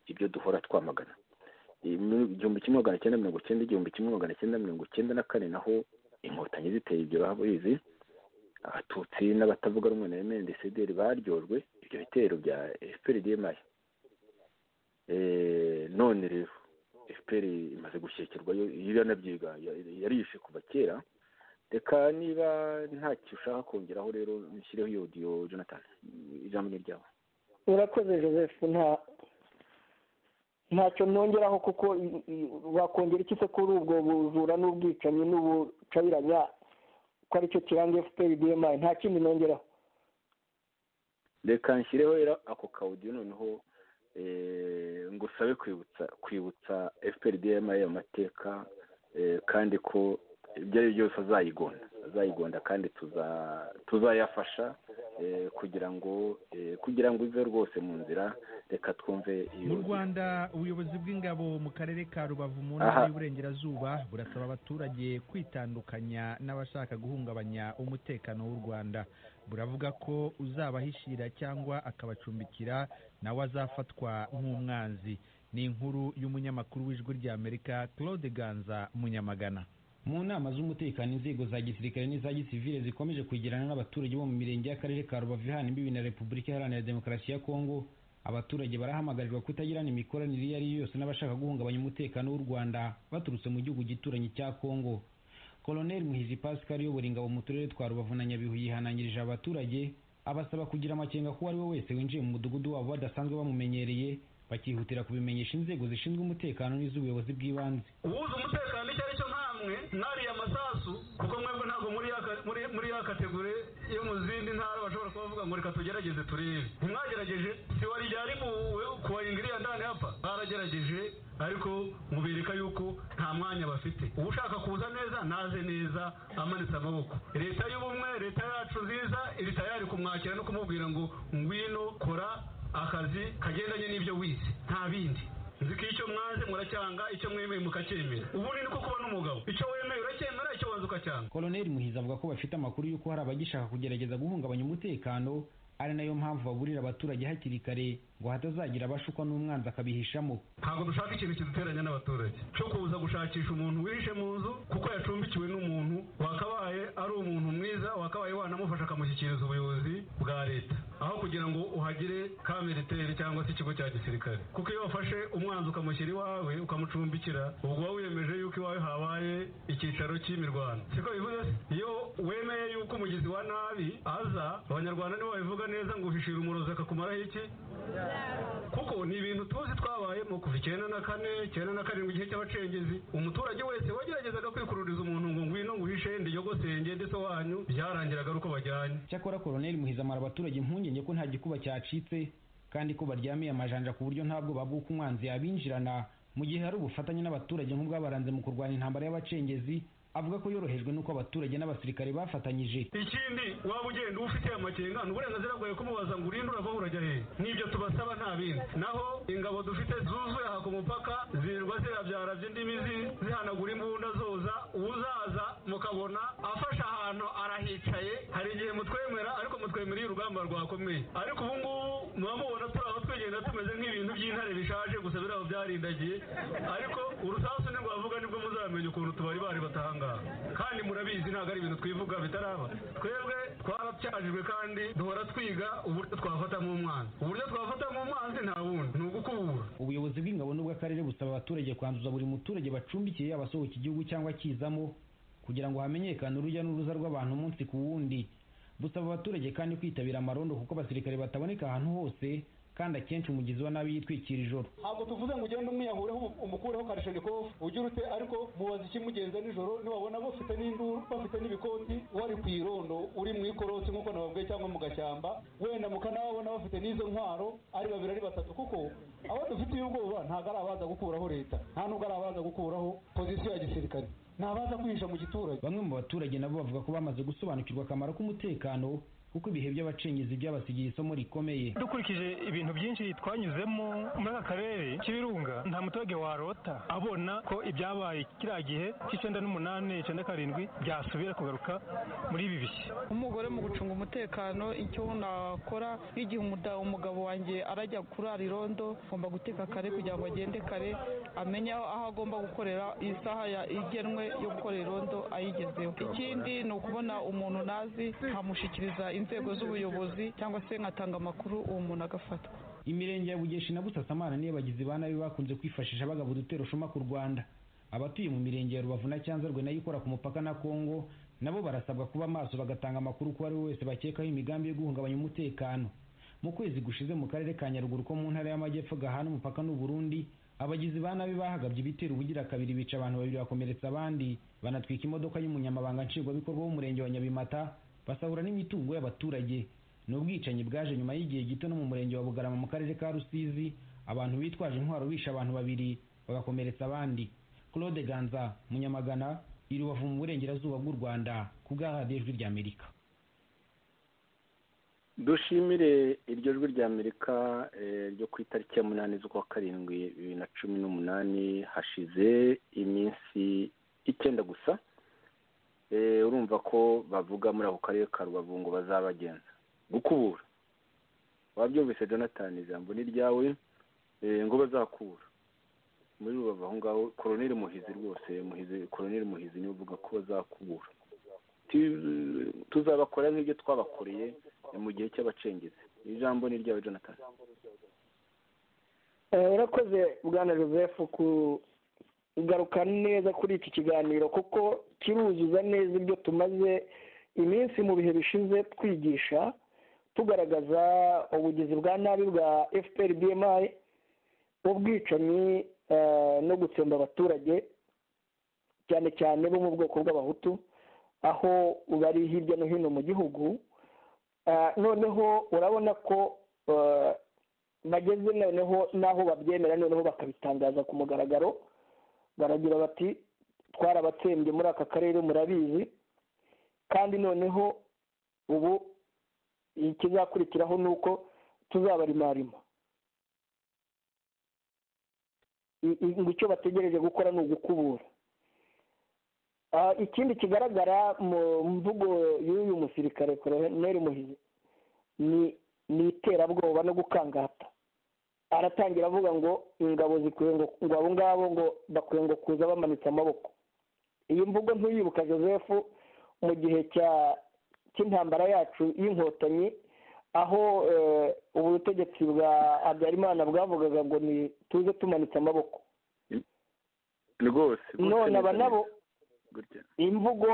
ibyo duhora twamagana igihumbi kimwe magana cyenda mirongo icyenda igihumbi kimwe magana cyenda mirongo icyenda na kane naho inkotanyi ziteye ibyo babizi abatutsi n'abatavuga rumwe na emendesederi baryojwe ibyo bitero bya efuperi diyemayi none rero fpr imaze gushyekirwa iyo yanabyiga yarishe kuva kera reka niba ntacyo ushaka kongeraho rero nshyireho iyo odiyo jonathan ijambo ni ryawe urakoze joseph nta ntacyo nongeraho kuko wakongera iki se kuri ubwo bujura n'ubwicanyi n'ubucabiranya ko aricyo kiranga fpr dmi nta kindi nongeraho reka nshyireho rero ako kawudiyo noneho ngusabe kwibutsa kwibutsa fpr dma ayo mateka kandi ko ibyo ari byo byose azayigonda azayigonda kandi tuzayafasha kugira ngo kugira ngo ive rwose mu nzira reka twumve mu rwanda ubuyobozi bw'ingabo mu karere ka rubavu mu ntara y'uburengerazuba burasaba abaturage kwitandukanya n'abashaka guhungabanya umutekano w'u rwanda buravuga ko uzabahishira cyangwa akabacumbikira nawe azafatwa nk'umwanzi ni inkuru y'umunyamakuru w'ijwi ry'amerika claude ganza munyamagana mu nama z'umutekano inzego za gisirikare n'iza gisivile zikomeje kwegerana n'abaturage bo mu mirenge y'akarere ka rubavu ihana imbibi na repubulika iharanira demokarasi ya kongo abaturage barahamagarwa kutagirana imikoranire iyo ari yo yose n'abashaka guhungabanya umutekano w'u rwanda baturutse mu gihugu gituranyi cya kongo koloneli muhizi pascal uyobora ingabo mu turere twa rubavu na nyabihu yihanangirije abaturage abasaba kugira amakenga kuko uwo wese winjiye mu mudugudu wabo badasanzwe bamumenyereye bakihutira kubimenyesha inzego zishinzwe umutekano n'iz'ubuyobozi bw'ibanze ubuze umutekano icyo ari cyo namwe nariya masasu kuko mwebwe ntabwo muri ya kategori yo mu zindi ntara bashobora kuba bavuga ngo reka tugerageze turebe ntimwagerageje si wari ryari kubayingiriya ndani hapa baragerageje ariko mubereka yuko nta mwanya bafite ushaka kuza neza naze neza amanitse amaboko leta y'ubumwe leta yacu nziza iri tayari kumwakira no kumubwira ngo ngwino kora akazi kagendanye n'ibyo wize nta bindi nzi ko icyo mwanze muracyanga icyo mwemeye mukacyemera ubundi niko kuba n'umugabo icyo wemeye uracyemera icyo wanze ukacyanga koloneli muhizi avuga ko bafite amakuru y'uko hari abagishaka kugerageza guhungabanya umutekano ari nayo mpamvu baburira abaturage hakiri kare ngo hatazagira abashukwa n'umwanzi akabihishamo ntabwo dushaka ikintu kiduteranya n'abaturage cyo kuza gushakisha umuntu wihishe mu nzu kuko yacumbikiwe n'umuntu wakabaye ari umuntu mwiza wakabaye wanamufasha akamushyikiriza ubuyobozi bwa leta aho kugira ngo uhagire ka militeri cyangwa se ikigo cya gisirikare kuko iyo wafashe umwanzi ukamushyira iwawe ukamucumbikira ubwo waba wiyemeje yuko iwawe habaye icyicaro cy'imirwano siko bivuze se iyo wemeye yuko umugizi wa nabi aza abanyarwanda nibo babivuga neza ngo uhishira umurozi akakumaraho iki kuko ni ibintu tuzi twabayemo kuva icyenda na kane icyenda na karindwi igihe cy'abacengezi umuturage wese wageragezaga kwikururiza umuntu ngo ngwino nguhishe ndiyogosenge ndetse wanyu byarangiraga ari uko bajyanye cyakora koloneli muhizi amara abaturage impungenge ko nta gikuba cyacitse kandi ko baryamiye amajanja ku buryo ntabwo babwuka umwanzi yabinjirana mu gihe hari ubufatanye n'abaturage nk'ubwabaranze mu kurwanya intambara y'abacengezi avuga ko yorohejwe n'uko abaturage n'abasirikare bafatanyije ikindi waba ugenda ufite amakenga ni uburenganzira bwawe kumubaza ngo urinde urava urajya hehe n'ibyo tubasaba nta bindi naho ingabo dufite zuzuye aha ku mupaka zirirwa zirabyara by'indimi zihanagura imbunda zoza uzaza mukabona afashe ahantu arahicaye hari igihe mutwemera ariko mutwemera iyo urugamba rwakomeye ariko ubu ngubu muba mubona turi aho twigenda tumeze nk'ibintu by'intare bishaje gusa biriya byarindagiye ariko urusasu ntirwavuga nibwo muzamenya ukuntu tubari bari batanga kandi murabizi ntabwo ari ibintu twivuga bitaraba twebwe twaracyajijwe kandi duhora twiga uburyo twafatamo umwanzi uburyo twafatamo umwanzi nta wundi ni ugukubura ubuyobozi bw'ingabo n'ubw'akarere busaba abaturage kwanduza buri muturage bacumbikiye abasohoka igihugu cyangwa akizamo kugira ngo hamenyekane urujya n'uruza rw'abantu umunsi ku wundi busaba abaturage kandi kwitabira amarondo kuko abasirikare bataboneka ahantu hose kandi akenshi umugizi wa nabi yitwikira ijoro ntabwo tuvuze ngo ugende umwiyahureho umukureho karishonikofu ujye urute ariko mubaze ikimugenza nijoro nibabona bafite n'induru bafite n'ibikoti wari ku irondo uri mu ikorotsi nk'uko nababwiye cyangwa mu gashyamba wenda mukanababona bafite n'izo ntwaro ari babiri ari batatu kuko abo dufitiye ubwoba ntabwo ari abaza gukuraho leta nta nubwo ari abaza gukuraho pozisiyo ya gisirikare ni abaza kwinjira mu giturage bamwe mu baturage nabo bavuga ko bamaze gusobanukirwa akamaro k'umutekano kuko ibihe by'abacengezi byabasigiye isomo rikomeye dukurikije ibintu byinshi twanyuzemo muri aka karere k'ibirunga nta muturage warota abona ko ibyabaye kiriya gihe cy'icyenda n'umunani icyenda karindwi byasubira kugaruka muri ibi bihe umugore mu gucunga umutekano icyo nakora nk'igihe umugabo wanjye arajya kurara irondo agomba guteka kare kugira ngo agende kare amenye aho agomba gukorera isaha igenwe yo gukora irondo ayigezeho ikindi ni ukubona umuntu nazi nkamushyikiriza inzego z'ubuyobozi cyangwa se nkatanga amakuru uwo muntu agafatwa imirenge ya bugeshi na busasamana niyo bagizi ba nabi bakunze kwifashisha bagaba udutero ushuma ku rwanda abatuye mu mirenge ya rubavu na cyanzarwe nayo ikora ku mupaka na kongo nabo barasabwa kuba maso bagatanga amakuru ku ari wese bakekaho imigambi yo guhungabanya umutekano mu kwezi gushize mu karere ka nyaruguru ko mu ntara y'amajyepfo gahana umupaka n'u burundi abagizi ba nabi bahagabye ibitero ubugira kabiri bica abantu babiri bakomeretsa abandi banatwika imodoka y'umunyamabanga nshingwabikorwa w'umurenge wa nyabimata basahura n'imitungo y'abaturage ni ubwicanyi bwaje nyuma y'igihe gito no mu murenge wa bugarama mu karere ka rusizi abantu bitwaje intwaro bishe abantu babiri bagakomeretsa abandi claude ganza munyamagana iri rubavu mu burengerazuba bw'u rwanda ku bw'aharadiyo ijwi ry'amerika dushimire iryo jwi ry'amerika ryo ku itariki ya munani z'ukwa karindwi bibiri na cumi n'umunani hashize iminsi icyenda gusa urumva ko bavuga muri ako karere ka rubavu ngo bazabagenza gukubura wabyumvise jonathan ijambo ni ryawe ngo bazakura muri rubavu aho ngaho koroneri muhizi rwose koroneri muhizi niwe uvuga ko bazakubura tuzabakora nk'ibyo twabakoreye mu gihe cy'abacengezi ijambo ni ryawe jonathan urakoze bwana joseph ku ugaruka neza kuri iki kiganiro kuko kiruzuza neza ibyo tumaze iminsi mu bihe bishize twigisha tugaragaza ubugizi bwa nabi bwa fpr bmi ubwicanyi no gutsemba abaturage cyane cyane bo mu bwoko bw'abahutu aho bari hirya no hino mu gihugu noneho urabona ko bageze noneho n'aho babyemera noneho bakabitangaza ku mugaragaro baragira bati twarabatsembye muri aka karere murabizi kandi noneho ubu ikizakurikiraho ni uko tuzabarimarima ngo icyo bategereje gukora ni ugukubura ikindi kigaragara mu mvugo y'uyu musirikare koroneri muhizi ni iterabwoba no gukangata aratangira avuga ngo ingabo zikwiye ngo abo ngabo ngo bakwiye ngo kuza bamanitse amaboko iyi mvugo ntuyibuka joseph mu gihe cy'intambara yacu y'inkotanyi aho ubu butegetsi bwa habyarimana bwavugaga ngo ni tuze tumanitse amaboko rwose none aba nabo imvugo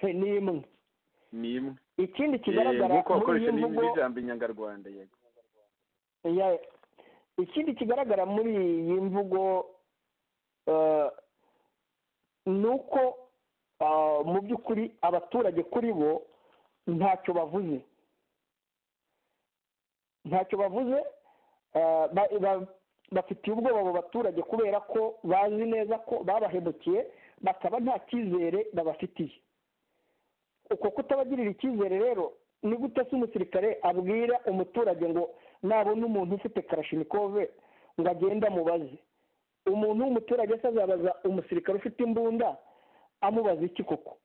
ni imwe ni imwe ikindi kigaragara muri iyi mvugo ijambo inyangarwanda yego ikindi kigaragara muri iyi mvugo ni uko mu by'ukuri abaturage kuri bo ntacyo bavuze ntacyo bavuze bafitiye ubwoba abo baturage kubera ko bazi neza ko babahemukiye bakaba nta cyizere babafitiye uko kutabagirira icyizere rero ni gute se umusirikare abwira umuturage ngo nabona umuntu ufite karashinikove ngo agende amubaze umuntu w'umuturage se azabaza umusirikare ufite imbunda amubaza iki koko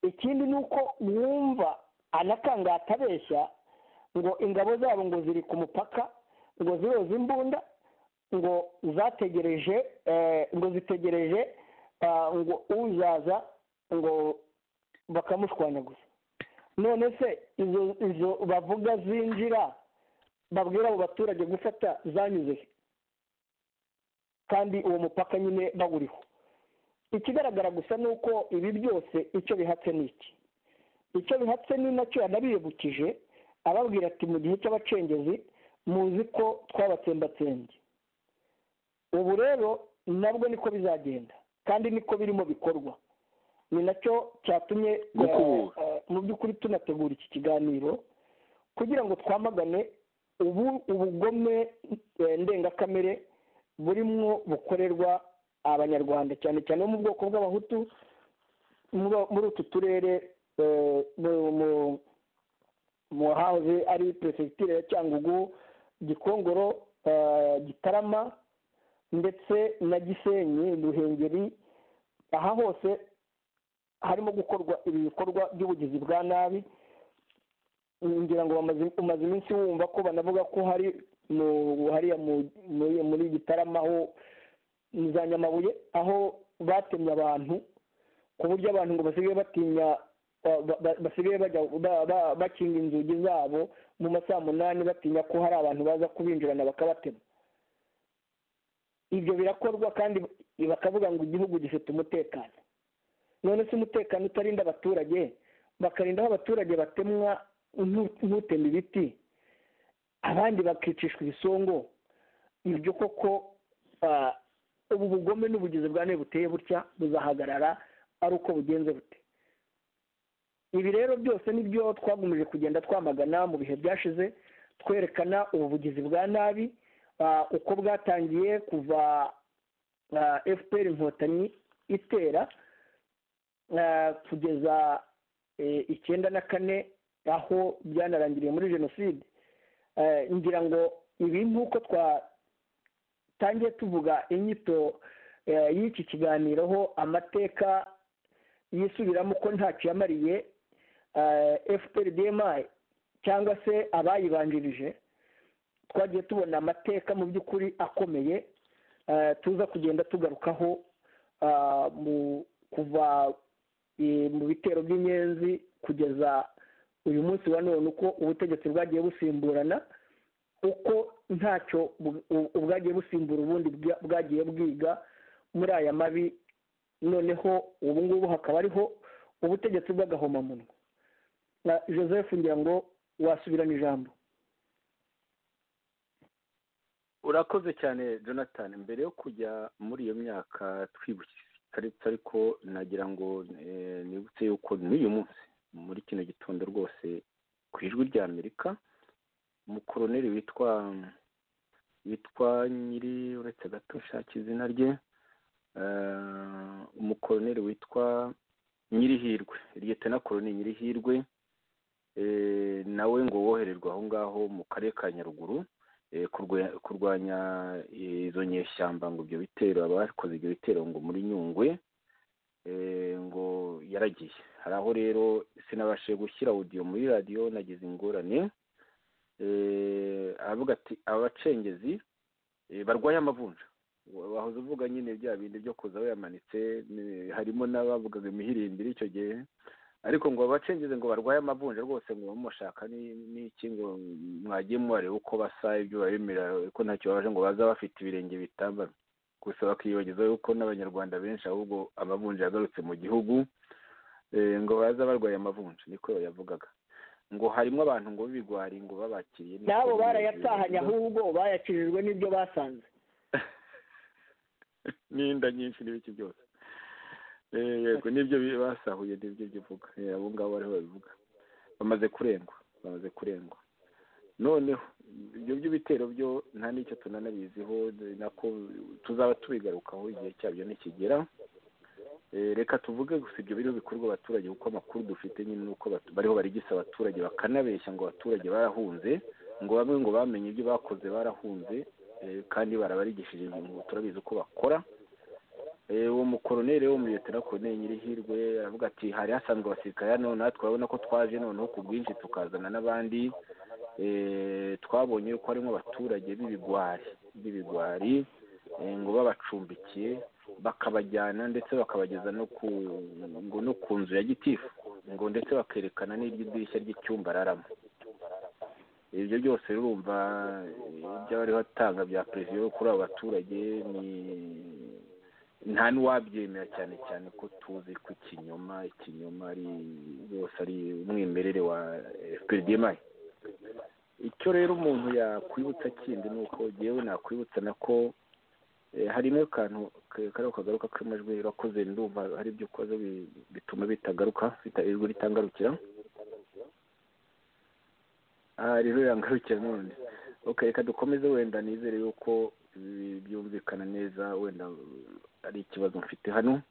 ikindi ni uko wumva anakangata abeshya ngo ingabo zabo ngo ziri ku mupaka ngo ziroza imbunda ngo zategereje ngo zitegereje ngo uzaza ngo bakamushwanyaguza none se izo izo bavuga zinjira babwira abo baturage gufata zanyuze kandi uwo mupaka nyine bawuriho ikigaragara gusa ni uko ibi byose icyo bihatse ni iki icyo bihatse ni nacyo yanabibukije ababwira ati mu gihe cy'abacengezi muzi ko twabatsembatsembye ubu rero nabwo niko bizagenda kandi niko birimo bikorwa ni nacyo cyatumye mu by'ukuri tunategura iki kiganiro kugira ngo twamagane ubu ubugome ndengakamere burimo bukorerwa abanyarwanda cyane cyane bo mu bwoko bw'abahutu muri utu turere mu hahoze ari perefegitura ya cyangugu gikongoro gitarama ndetse na gisenyi ruhengeri aha hose harimo gukorwa ibi bikorwa by'ubugizi bwa nabi ngira ngo umaze iminsi wumva ko banavuga ko hari hariya muri gitarama aho za nyamabuye aho batemye abantu ku buryo abantu ngo basigaye batinya basigaye bakinga inzugi zabo mu masaha munani batinya ko hari abantu baza kubinjirana bakabatema ibyo birakorwa kandi bakavuga ngo igihugu gifite umutekano none se umutekano utarinda abaturage bakarinda aho abaturage batemwa ntutema ibiti abandi bakicishwa ibisongo ibyo koko ubu bugome n'ubugizi bwa nabi buteye butya buzahagarara ari uko bugenze bute ibi rero byose nibyo twagumije kugenda twamagana mu bihe byashize twerekana ubu bugizi bwa nabi uko bwatangiye kuva fpr inkotanyi itera kugeza icyenda na kane aho byanarangiriye muri jenoside ngira ngo ibi nk'uko twatangiye tuvuga inyito y'iki kiganiro ho amateka yisubiramo ko ntacyo yamariye fpr dmi cyangwa se abayibanjirije twagiye tubona amateka mu by'ukuri akomeye tuza kugenda tugarukaho kuva mu bitero by'inyenzi kugeza uyu munsi wa none uko ubutegetsi bwagiye busimburana uko ntacyo ubwagiye busimbura ubundi bwagiye bwiga muri aya mabi noneho ubu ngubu hakaba ariho ubutegetsi bw'agahomamunwa joseph ngira ngo wasubirana ijambo urakoze cyane jonathan mbere yo kujya muri iyo myaka twibukitse ariko nagira ngo nibutse yuko n'uyu munsi muri kino gitondo rwose ku ijwi rya amerika umukoroneri witwa witwa nyiri uretse gato ushaka izina rye umukoroneri witwa nyirihirwe liyetana koroni nyirihirwe nawe ngo wohererwe aho ngaho mu karere ka nyaruguru kurwanya izo nyeshyamba ngo ibyo bitero abakoze ibyo bitero ngo muri nyungwe ngo yaragiye hari aho rero sinabashije gushyira audio muri radiyo nagize ingorane aravuga ati abacengezi barwaye amavunja wahoze uvuga nyine bya bindi byo kuza bayamanitse harimo n'abavugaga imihirindire icyo gihe ariko ngo abacengeze ngo barwaye amavunja rwose ngo bamushaka n'iki ngo mwagiye mubareba uko basa ibyo babemerera ko ntacyo baje ngo baza bafite ibirenge bitambara gusa bakiyibagiza yuko n'abanyarwanda benshi ahubwo amavunja yagarutse mu gihugu ngo baza barwaye amavunja niko yavugaga ngo harimo abantu ngo b'ibigwari ngo babakiriye nabo barayatahanye ahubwo bayakijijwe n'ibyo basanze n'inda nyinshi n'ibiki byose yego nibyo basahuye nibyo bivuga abo ngabo bariho babivuga bamaze kurengwa bamaze kurengwa noneho ibyo by'ibitero byo nta n'icyo tunanabiziho nako tuzaba tubigarukaho igihe cyabyo nikigera reka tuvuge gusa ibyo biriho bikorwa abaturage kuko amakuru dufite nyine ni uko bariho barigisa abaturage bakanabeshya ngo abaturage barahunze ngo bamwe ngo bamenye ibyo bakoze barahunze kandi barabarigishije ngo turabizi uko bakora uwo mukoroneri wo muri leta koroneri nyirihirwe aravuga ati hari hasanzwe abasirikare hano natwe urabona ko twaje noneho ku bwinshi tukazana n'abandi twabonye yuko harimo abaturage b'ibigwari b'ibigwari ngo babacumbikiye bakabajyana ndetse bakabageza no ku ngo no ku nzu ya gitifu ngo ndetse bakerekana n'iry'idirishya ry'icyumba araramo ibyo byose urumva ibyo bari batanga bya perezida kuri abo baturage ni nta n'uwabyemera cyane cyane ko tuzi ko ikinyoma ikinyoma ari rwose ari umwimerere wa fprdmi icyo rero umuntu yakwibutsa kindi ni uko yewe nakwibutsa na ko harimo akantu kariho kagaruka k'amajwi urakoze ndumva hari ibyo ukoze bituma bitagaruka ijwi ritangarukira aha rero yangarukira none ok reka dukomeze wenda nizere yuko byumvikana neza wenda ari ikibazo mfite hano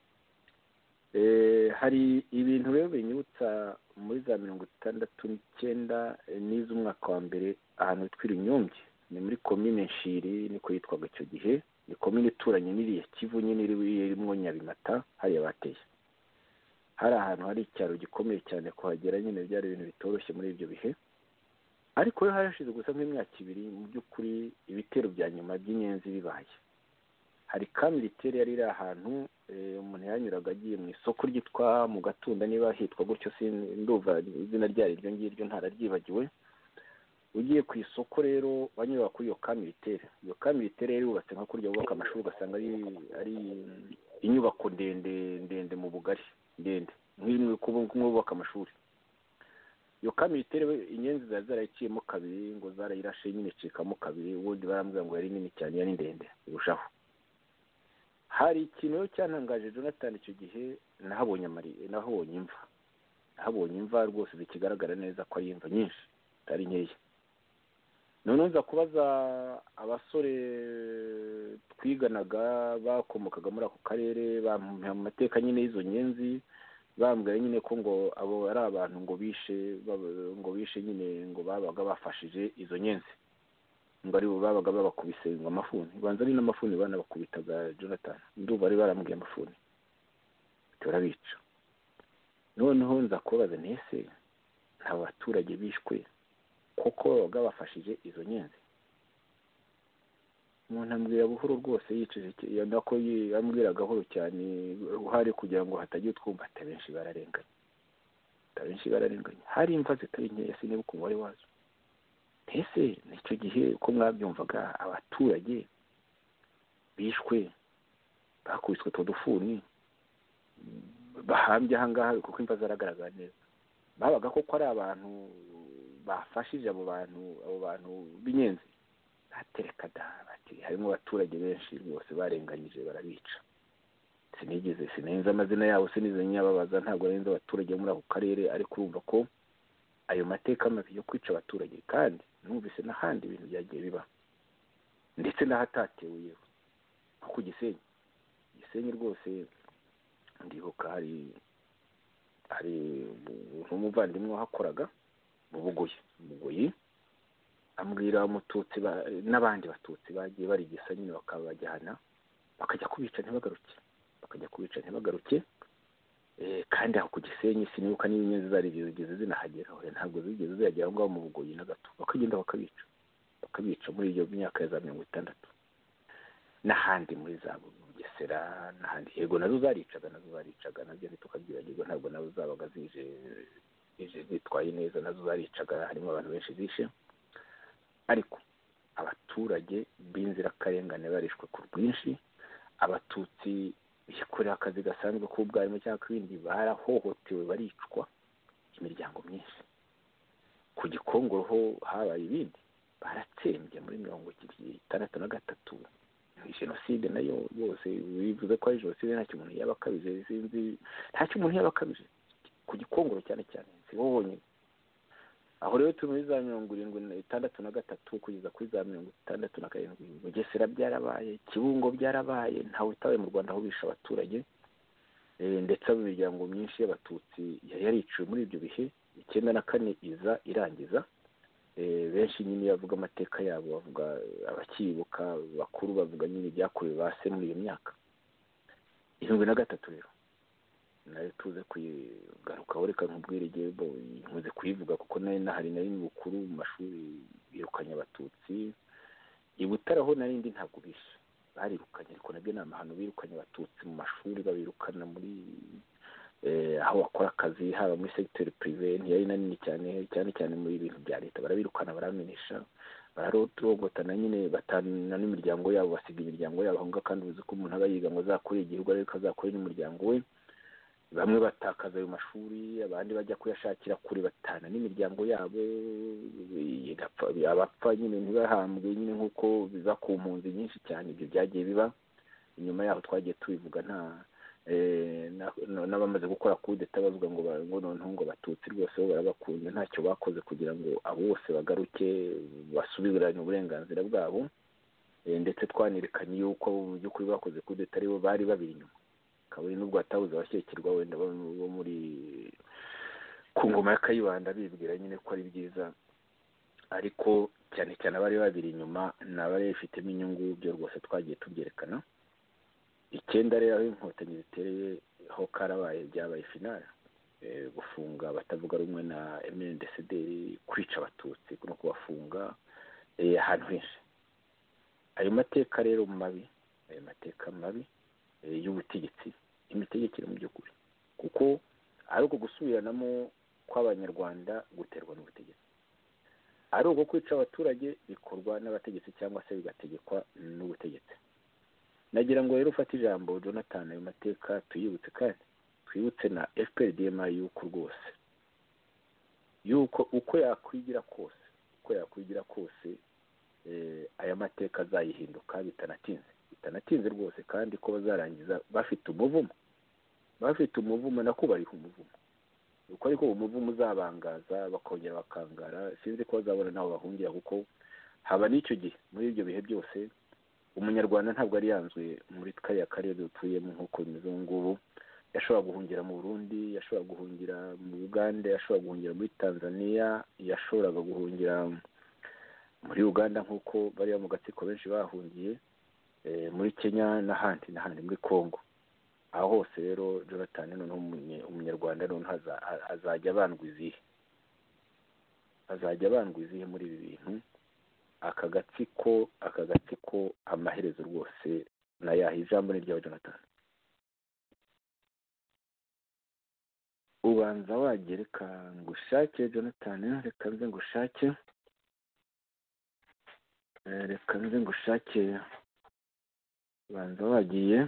hari ibintu rero binyibutsa muri za mirongo itandatu n'icyenda n'iz'umwaka wa mbere ahantu hitwa irinyombye ni muri komine nshiri niko yitwaga icyo gihe ni komine ituranye n'iriya kivu nyine irimo nyabimata hariya bateye hari ahantu hari icyaro gikomeye cyane kuhagera nyine byari ibintu bitoroshye muri ibyo bihe ariko rero harashize gusa nk'imyaka ibiri mu by'ukuri ibitero bya nyuma by'inyenzi bibaye hari kandi riteri yari iri ahantu umuntu yanyuraga agiye mu isoko ryitwa mu gatunda niba hitwa gutyo ndumva izina ryari iryo ngiryo ntararyibagiwe ugiye ku isoko rero banyura kuri iyo kamiritere iyo kamiritere rero yubatse nka kurya bubaka amashuri ugasanga ari inyubako ndende ndende mu bugari ndende nk'ububaka amashuri iyo kamiritere inyenzi zari zarayiciyemo kabiri ngo zarayirashe nyine icikamo kabiri ubundi barambwira ngo yari nini cyane yari ndende irushaho hari ikintu rero cyantangaje jonathan icyo gihe nahabonye nahabonye imva nahabonye imva rwose zikigaragara neza ko ari imva nyinshi atari nkeya noneho nza kubaza abasore twiganaga bakomokaga muri ako karere bamuha amateka nyine y'izo nyenzi bambwira nyine ko ngo abo ari abantu ngo bishe ngo bishe nyine ngo babaga bafashije izo nyenzi ngo aribo babaga babakubise ngo amafuni banza ari n'amafuni banabakubitaga jonathan ndumva bari barambwiye amafuni turabica noneho nza kubabaza ntese nta baturage bishwe kuko babaga bafashije izo nyenzi umuntu ambwira buhoro rwose yicishije ikigenda ko yambwira gahoro cyane uhari kugira ngo hatagira utwumva ati abenshi bararenganya abenshi bararenganya hari imva zitari nkeya siniba ukuntu wari wazo mbese nicyo gihe uko mwabyumvaga abaturage bishwe bakubiswe utwo dufuni bahambye ahangaha kuko imva zaragaragara neza babaga koko ari abantu bafashije abo bantu abo bantu b'inyenzi batereka da bati harimo abaturage benshi rwose barenganyije barabica sinigeze sinenze amazina yabo sinize nyababaza ntabwo arenze abaturage muri ako karere ariko urumva ko ayo mateka mabi yo kwica abaturage kandi numvise n'ahandi ibintu byagiye biba ndetse n'ahatatewe yewe nko ku gisenyi gisenyi rwose ndibuka hari hari umuvandimwe wahakoraga mu bugoyi mu bugoyi ambwira umututsi n'abandi batutsi bagiye barigisa nyine bakabajyana bakajya kubica ntibagaruke bakajya kubica ntibagaruke kandi aho ku gisenyi sinibuka n'ibinyabiziga zari zigeze zinahagera ntabwo zigeze ziyagera aho ngaho mu bugoyi na gato bakagenda bakabica bakabica muri iyo myaka ya za mirongo itandatu n'ahandi muri za bugesera n'ahandi yego nazo zaricaga nazo zaricaga nabyo ntitukabyibagirwa ntabwo nazo zabaga zije zije zitwaye neza nazo zaricaga harimo abantu benshi zishe ariko abaturage b'inzirakarengane barishwe ku bwinshi abatutsi bikorera akazi gasanzwe k'ubwarimu cyangwa ibindi barahohotewe baricwa imiryango myinshi ku gikongo ho habaye ibindi baratsembye muri mirongo itandatu na gatatu jenoside nayo yose bivuze ko ari jenoside ntacyo umuntu yaba akabije sinzi ntacyo umuntu yaba akabije ku gikongoro cyane cyane si bo bonyine aho rero turi muri za mirongo irindwi itandatu na gatatu kugeza kuri za mirongo itandatu na karindwi bugesera byarabaye kibungo byarabaye ntawe utabaye mu rwanda aho bisha abaturage ndetse imiryango myinshi y'abatutsi yariciwe muri ibyo bihe icyenda na kane iza irangiza benshi nyine bavuga amateka yabo bavuga abakibuka bakuru bavuga nyine ibyakorewe ba se muri iyo myaka irindwi na gatatu rero nayo tuze kuyigarukaho reka nkubwire igihembo nkunze kuyivuga kuko nayo nahari nari mu bukuru mu mashuri birukanye abatutsi i butare aho narindi ntabwo bishe barirukanye ariko nabyo ni amahano birukanye abatutsi mu mashuri babirukana muri aho bakora akazi haba muri segiteri pirive ntiyari na nini cyane cyane cyane muri ibintu bya leta barabirukana baramenesha bararotogotana nyine batana n'imiryango yabo basiga imiryango yabo aho ngaho kandi uzi ko umuntu aba yiga ngo azakore igihugu ariko azakore n'umuryango we bamwe batakaza ayo mashuri abandi bajya kuyashakira kure batana n'imiryango yabo abapfa nyine ntibahambwe nyine nk'uko biba ku mpunzi nyinshi cyane ibyo byagiye biba inyuma yaho twagiye tubivuga nta n'abamaze gukora kudeta bavuga ngo noneho ngo batutsi rwose bo barabakunze ntacyo bakoze kugira ngo abo bose bagaruke basubirane uburenganzira bwabo ndetse twanerekanye yuko mu by'ukuri bakoze kudeta aribo bari babiri inyuma kabone n'ubwo hatabuze abashyikirwa wenda bo muri ku ngoma ya kayibanda bibwira nyine ko ari byiza ariko cyane cyane abari babiri inyuma ni abari bifitemo inyungu byo rwose twagiye tubyerekana icyenda rero aho inkotanyi zitereye ho karabaye byabaye finale gufunga abatavuga rumwe na emendesederi kwica abatutsi no kubafunga ahantu henshi ayo mateka rero mabi ayo mateka mabi y'ubutegetsi imitegekere mu by'ukuri kuko ari uko gusubiranamo kw'abanyarwanda guterwa n'ubutegetsi ari uko kwica abaturage bikorwa n'abategetsi cyangwa se bigategekwa n'ubutegetsi nagira ngo rero ufate ijambo jonathan ayo mateka tuyibutse kandi twibutse na fprdma yuko rwose yuko uko yakwigira kose uko yakwigira kose aya mateka azayihinduka bitanatinze bitanatinze rwose kandi ko bazarangiza bafite umuvumo bafite umuvumo nako bariho umuvumo uko ariko umuvumo uzabangaza bakongera bakangara sinzi ko bazabona naho bahungira kuko haba n'icyo gihe muri ibyo bihe byose umunyarwanda ntabwo ari yanzwe muri kariya karere dutuyemo nk'uko bimeze ngubu yashobora guhungira mu burundi yashobora guhungira mu uganda yashobora guhungira muri tanzania yashoboraga guhungira muri uganda nk'uko bariya mu gatsiko benshi bahungiye muri kenya n'ahandi n'ahandi muri congo aho hose rero jonathan noneho umunyarwanda noneho azajya abandwa izihe azajya abandwa izihe muri ibi bintu aka gatsiko aka gatsiko amaherezo rwose nayaha ijambo ni ryawe jonathan ubanza wagira reka ngushake jonathan reka nze ngushake reka nze ngushake banza wagiye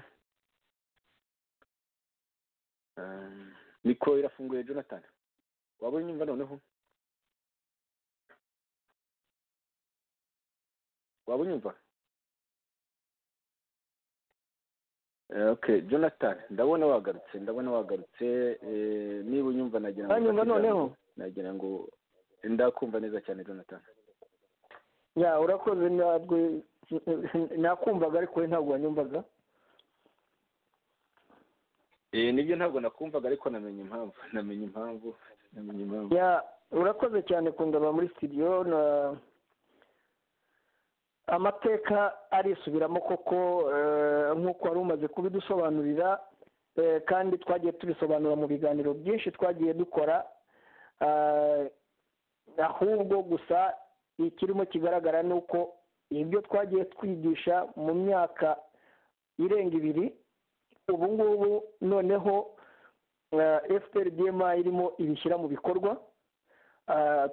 mikoro irafunguye jonathan waba unyumva noneho waba unyumva ok jonathan ndabona wagarutse ndabona wagarutse niba unyumva nagira ngo uranyumva noneho nagira ngo ndakumva neza cyane jonathan ya urakoze ntabwo nakumvaga ariko we ntabwo wanyumvaga nibyo ntabwo nakumvaga ariko namenye impamvu namenye impamvu namenye impamvu urakoze cyane kundaba muri studio amateka arisubiramo koko nk'uko wari umaze kubidusobanurira kandi twagiye tubisobanura mu biganiro byinshi twagiye dukora ahubwo gusa ikirimo kigaragara ni uko ibyo twagiye twigisha mu myaka irenga ibiri ubu ngubu noneho fpr dma irimo ibishyira mu bikorwa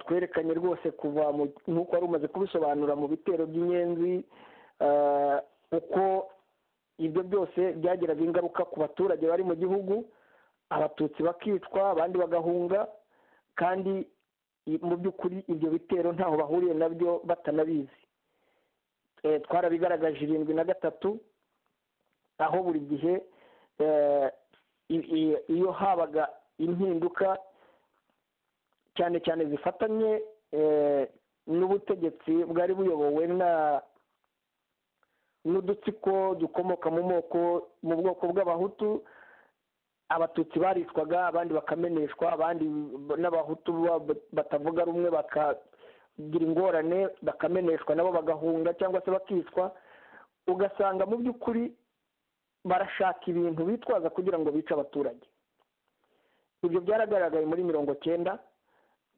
twerekanye rwose kuva nk'uko wari umaze kubisobanura mu bitero by'inyenzi uko ibyo byose byagiraga ingaruka ku baturage bari mu gihugu abatutsi bakicwa abandi bagahunga kandi mu by'ukuri ibyo bitero ntaho bahuriye nabyo batanabizi twarabigaragaje irindwi na gatatu aho buri gihe iyo habaga impinduka cyane cyane zifatanye n'ubutegetsi bwari buyobowe na n'udutsiko dukomoka mu moko mu bwoko bw'abahutu abatutsi baricwaga abandi bakameneshwa abandi n'abahutu batavuga rumwe bakagira ingorane bakameneshwa nabo bagahunga cyangwa se bakicwa ugasanga mu by'ukuri barashaka ibintu bitwaza kugira ngo bice abaturage ibyo byaragaragaye muri mirongo cyenda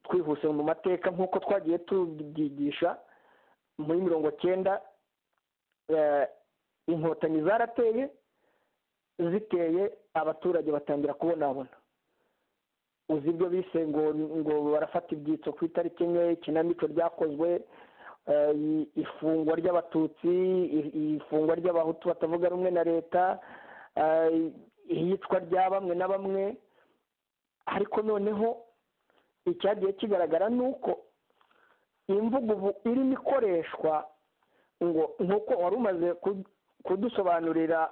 twihuse mu mateka nk'uko twagiye tubyigisha muri mirongo cyenda inkotanyi zarateye ziteye abaturage batangira kubonabona uzi ibyo bise ngo ngo barafata ibyitso ku itariki enye ikinamico ryakozwe ifungwa ry'abatutsi ifungwa ry'abahutu batavuga rumwe na leta iyicwa rya bamwe na bamwe ariko noneho icyagiye kigaragara ni uko imvugo ubu irimo ikoreshwa ngo nk'uko wari umaze kudusobanurira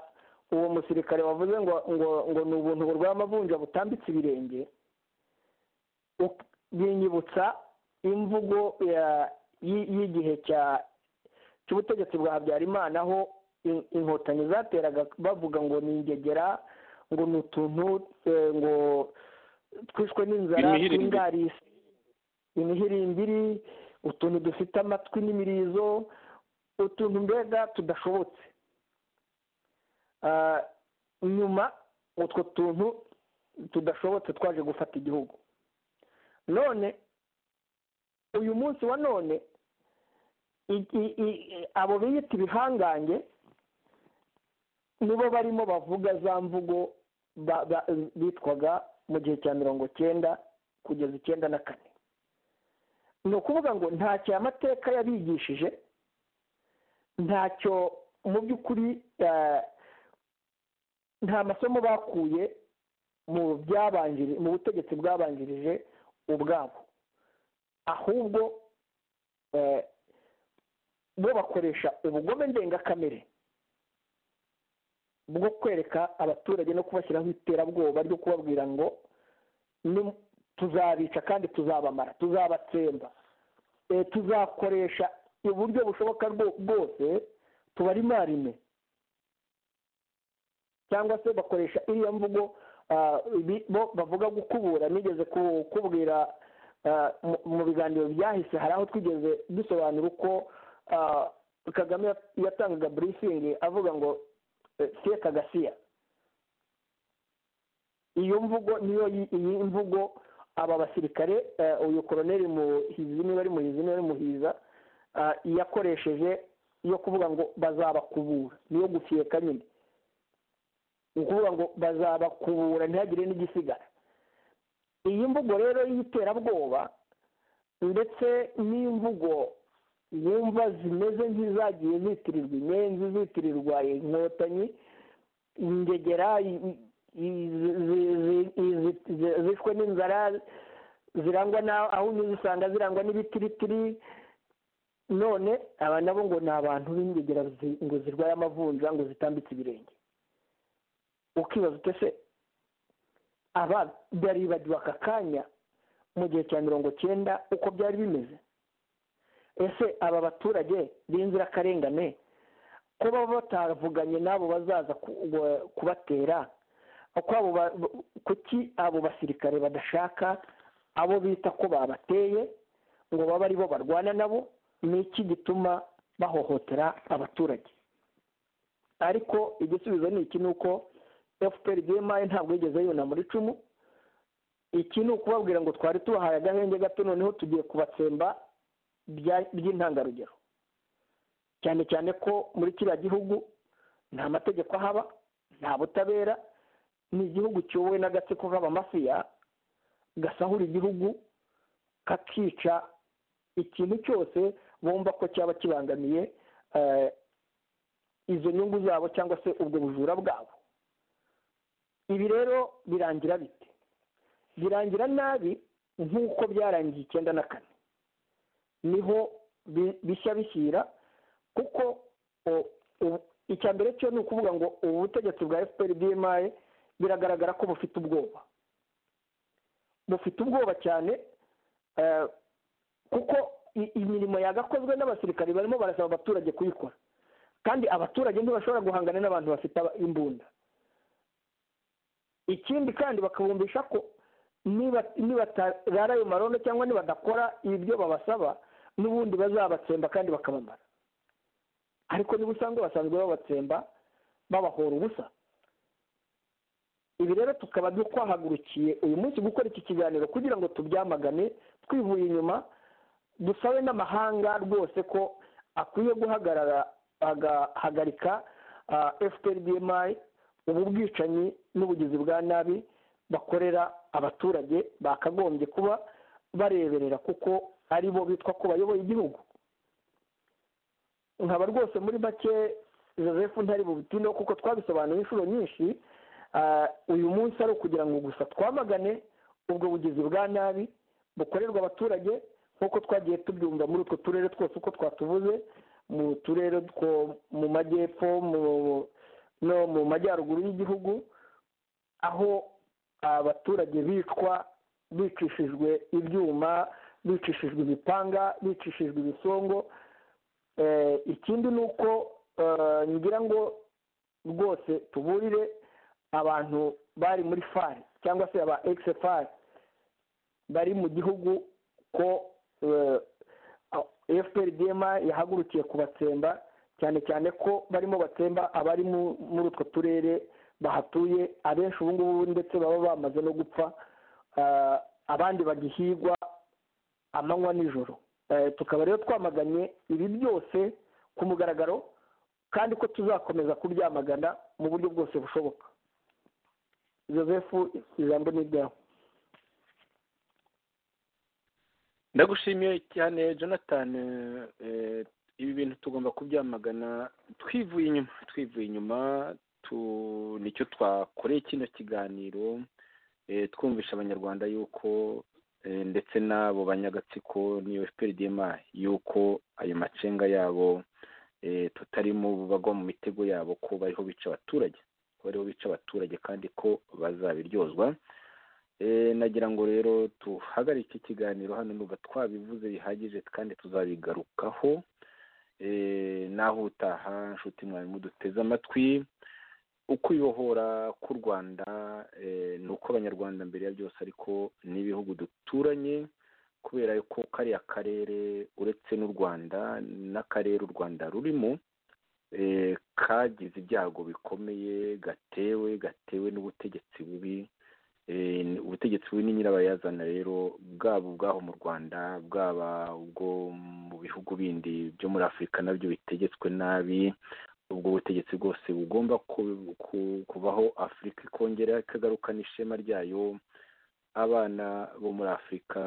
uwo musirikare wavuze ngo ngo ngo ni ubuntu burwaye amavunja butambitse ibirenge binyibutsa imvugo y'igihe cy'ubutegetsi bwa habyarimana aho inkotanyi zateraga bavuga ngo ni ingegera ngo ni utuntu ngo twishwe n'inzara tw'ingarisi imihirimbiri utuntu dufite amatwi n'imirizo utuntu mbega tudashobotse nyuma utwo tuntu tudashobotse twaje gufata igihugu none uyu munsi wa none abo biyita ibihangange nibo barimo bavuga za mvugo bitwaga mu gihe cya mirongo cyenda kugeza icyenda na kane ni ukuvuga ngo ntacyo aya mateka yabigishije ntacyo mu by'ukuri nta masomo bakuye mu mu butegetsi bwabanjirije ubwabo ahubwo bo bakoresha ubugome ndengakamere bwo kwereka abaturage no kubashyiraho iterabwoba ryo kubabwira ngo tuzabica kandi tuzabamara tuzabatsemba tuzakoresha uburyo bushoboka bwose tubarimarime cyangwa se bakoresha iriya mvugo bo bavuga gukubura nigeze kubwira mu biganiro byahise hari aho twigeze dusobanura uko kagame yatangaga burifingi avuga ngo siye kagasiya iyo mvugo niyo iyi mvugo aba basirikare uyu koroneri muhizi niba ari muhizi niba ari muhiza yakoresheje yo kuvuga ngo bazabakubura niyo gufiyeka nyine ni ukuvuga ngo bazabakubura ntihagire n'igisigara iyi mvugo rero y'iterabwoba ndetse n'imvugo yumva zimeze nk'izagiye zitirirwa inyenzi zitirirwa inkotanyi ingegera zishwe n'inzara zirangwa aho unyuze usanga zirangwa n'ibitiritiri none aba nabo ngo ni abantu b'ingegera ngo zirwaye amavunja ngo zitambitse ibirenge ukibaza utese aba baribagiwe aka kanya mu gihe cya mirongo cyenda uko byari bimeze ese aba baturage b'inzirakarengane ko baba batavuganye n'abo bazaza kubatera kuki abo basirikare badashaka abo bita ko babateye ngo babe aribo barwana nabo ni iki gituma bahohotera abaturage ariko igisubizo ni iki ni uko efuperi bemayi ntabwo yigeze yuna muri icumu iki ni ukubabwira ngo twari tubahaye agahenge gato noneho tugiye kubatsemba by'intangarugero cyane cyane ko muri kiriya gihugu nta mategeko ahaba nta butabera ni igihugu cyowe n'agatsiko k'abamafiya gasahura igihugu kakica ikintu cyose bumva ko cyaba kibangamiye izo nyungu zabo cyangwa se ubwo bujura bwabo ibi rero birangira bite birangira nabi nk'uko byarangiye icyenda na kane niho bishya bishyira kuko icya mbere cyo ni ukuvuga ngo ubu butegetsi bwa efuperi bmayi biragaragara ko bufite ubwoba bufite ubwoba cyane kuko imirimo yagakozwe n'abasirikari barimo barasaba abaturage kuyikora kandi abaturage ntibashobora guhangana n'abantu bafite imbunda ikindi kandi bakabumvisha ko nibatarara ayo marondo cyangwa nibadakora ibyo babasaba n'ubundi bazabatsemba kandi bakabamara ariko niba usanga basanzwe babatsemba babahora ubusa ibi rero tukaba twahagurukiye uyu munsi gukora iki kiganiro kugira ngo tubyamagane twivuye inyuma dusabe n'amahanga rwose ko akwiye guhagarara agahagarika efuperi bmayi ubu bwicanyi n'ubugizi bwa nabi bakorera abaturage bakagombye kuba bareberera kuko ari bo bitwa ko bayoboye igihugu nkaba rwose muri make joseph ntari bubitineho kuko twabisobanuye inshuro nyinshi uyu munsi ari ukugira ngo gusa twamagane ubwo bugizi bwa nabi bukorerwa abaturage nk'uko twagiye tubyumva muri utwo turere twose uko twatuvuze mu turere two mu majyepfo no mu majyaruguru y'igihugu aho abaturage bicwa bicishijwe ibyuma bicishijwe ibipanga bicishijwe ibisongo ikindi ni uko ngira ngo rwose tuburire abantu bari muri fari cyangwa se aba ekisefari bari mu gihugu ko efuperi dema yahagurukiye kubatsemba cyane cyane ko barimo batsemba abari muri utwo turere bahatuye abenshi ubu ngubu ndetse baba bamaze no gupfa abandi bagihigwa amanywa nijoro tukaba rero twamaganye ibi byose ku mugaragaro kandi ko tuzakomeza kubyamagana mu buryo bwose bushoboka joseph ijambo ni iryawe ndagushimiye cyane jonathan ibi bintu tugomba kubyamagana twivuye inyuma twivuye inyuma nicyo twakoreye kino kiganiro twumvisha abanyarwanda yuko ndetse n'abo banyagatsiko n'iyo fprdma yuko ayo macenga yabo tutarimo bagwa mu mitego yabo ko bariho bica abaturage ko bariho bica abaturage kandi ko bazabiryozwa nagira ngo rero duhagarike ikiganiro hano nuba twabivuze bihagije kandi tuzabigarukaho naho utaha nshuti mwarimu duteze amatwi uko uyohora k'u rwanda ni uko abanyarwanda mbere ya byose ariko n'ibihugu duturanye kubera ko kariya karere uretse n'u rwanda n'akarere u rwanda rurimo kagize ibyago bikomeye gatewe gatewe n'ubutegetsi bubi ubutegetsi bubi ni nyirabayazana rero bwaba ubwaho mu rwanda bwaba ubwo mu bihugu bindi byo muri afurika nabyo bitegetswe nabi ubwo butegetsi bwose bugomba kubaho afurika ikongera ikagarukana ishema ryayo abana bo muri afurika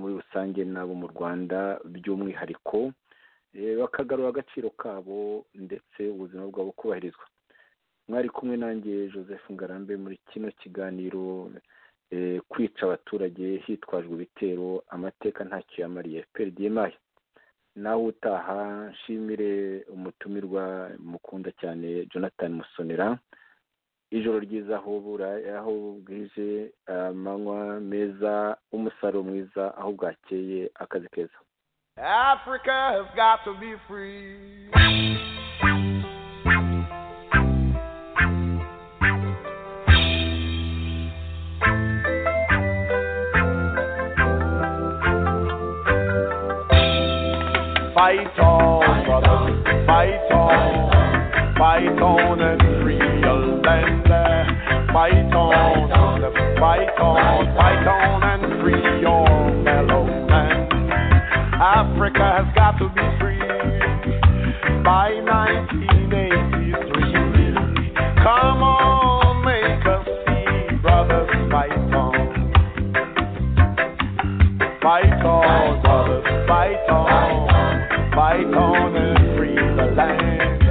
muri rusange n'abo mu rwanda by'umwihariko bakagarura agaciro kabo ndetse ubuzima bwabo kubahirizwa mwari kumwe nanjye joseph ngarambe muri kino kiganiro kwica abaturage hitwajwe ibitero amateka ntacyo yamariye perdiyemaye nawe utaha nshimire umutumirwa mukunda cyane jonathan musonera ijoro ryiza aho bura aho bwije amanywa meza umusaruro mwiza aho bwakeye akazi keza africa has got to be free fight all on and Creole land. Fight on, fight on, fight on and free your fellow man. Africa has got to be free by 1983. Come on, make us see, brothers, fight on. Fight on, brothers, fight on. Fight on and free the land.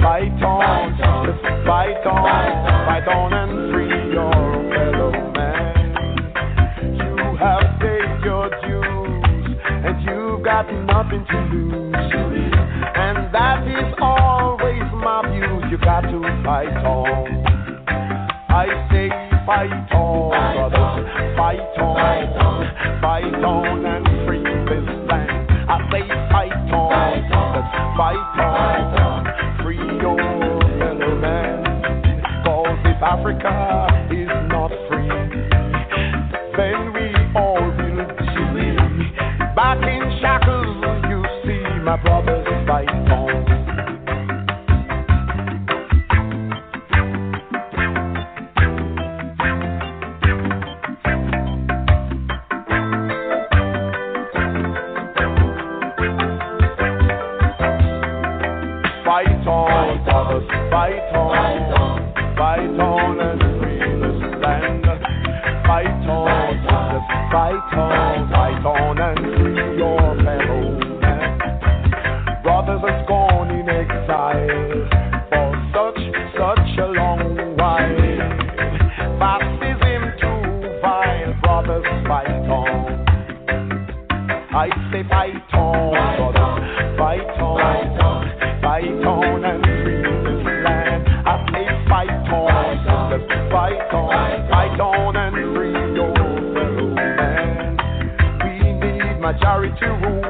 Fight on, just fight on. Fight on and free your fellow man. You have paid your dues, and you've got nothing to lose. And that is always my view. You got to fight on. I say fight on, brothers, fight on, fight on and free this land. I say fight on, brothers, fight on, free your fellow man. Cause if Africa is not free, then we all will be back in shackles. You see, my brothers, fight on. Fight on, brothers, fight on. Fight on and free this land. Fight on, brothers, fight on. Fight on and free your fellow man. Brothers has gone in exile for such, such a long while. Baptism too vile, brothers, fight on. I say fight on, brothers, fight on, fight on and free this land. I say fight on, brothers, fight on, fight on and free your fellow man. We need majority rule.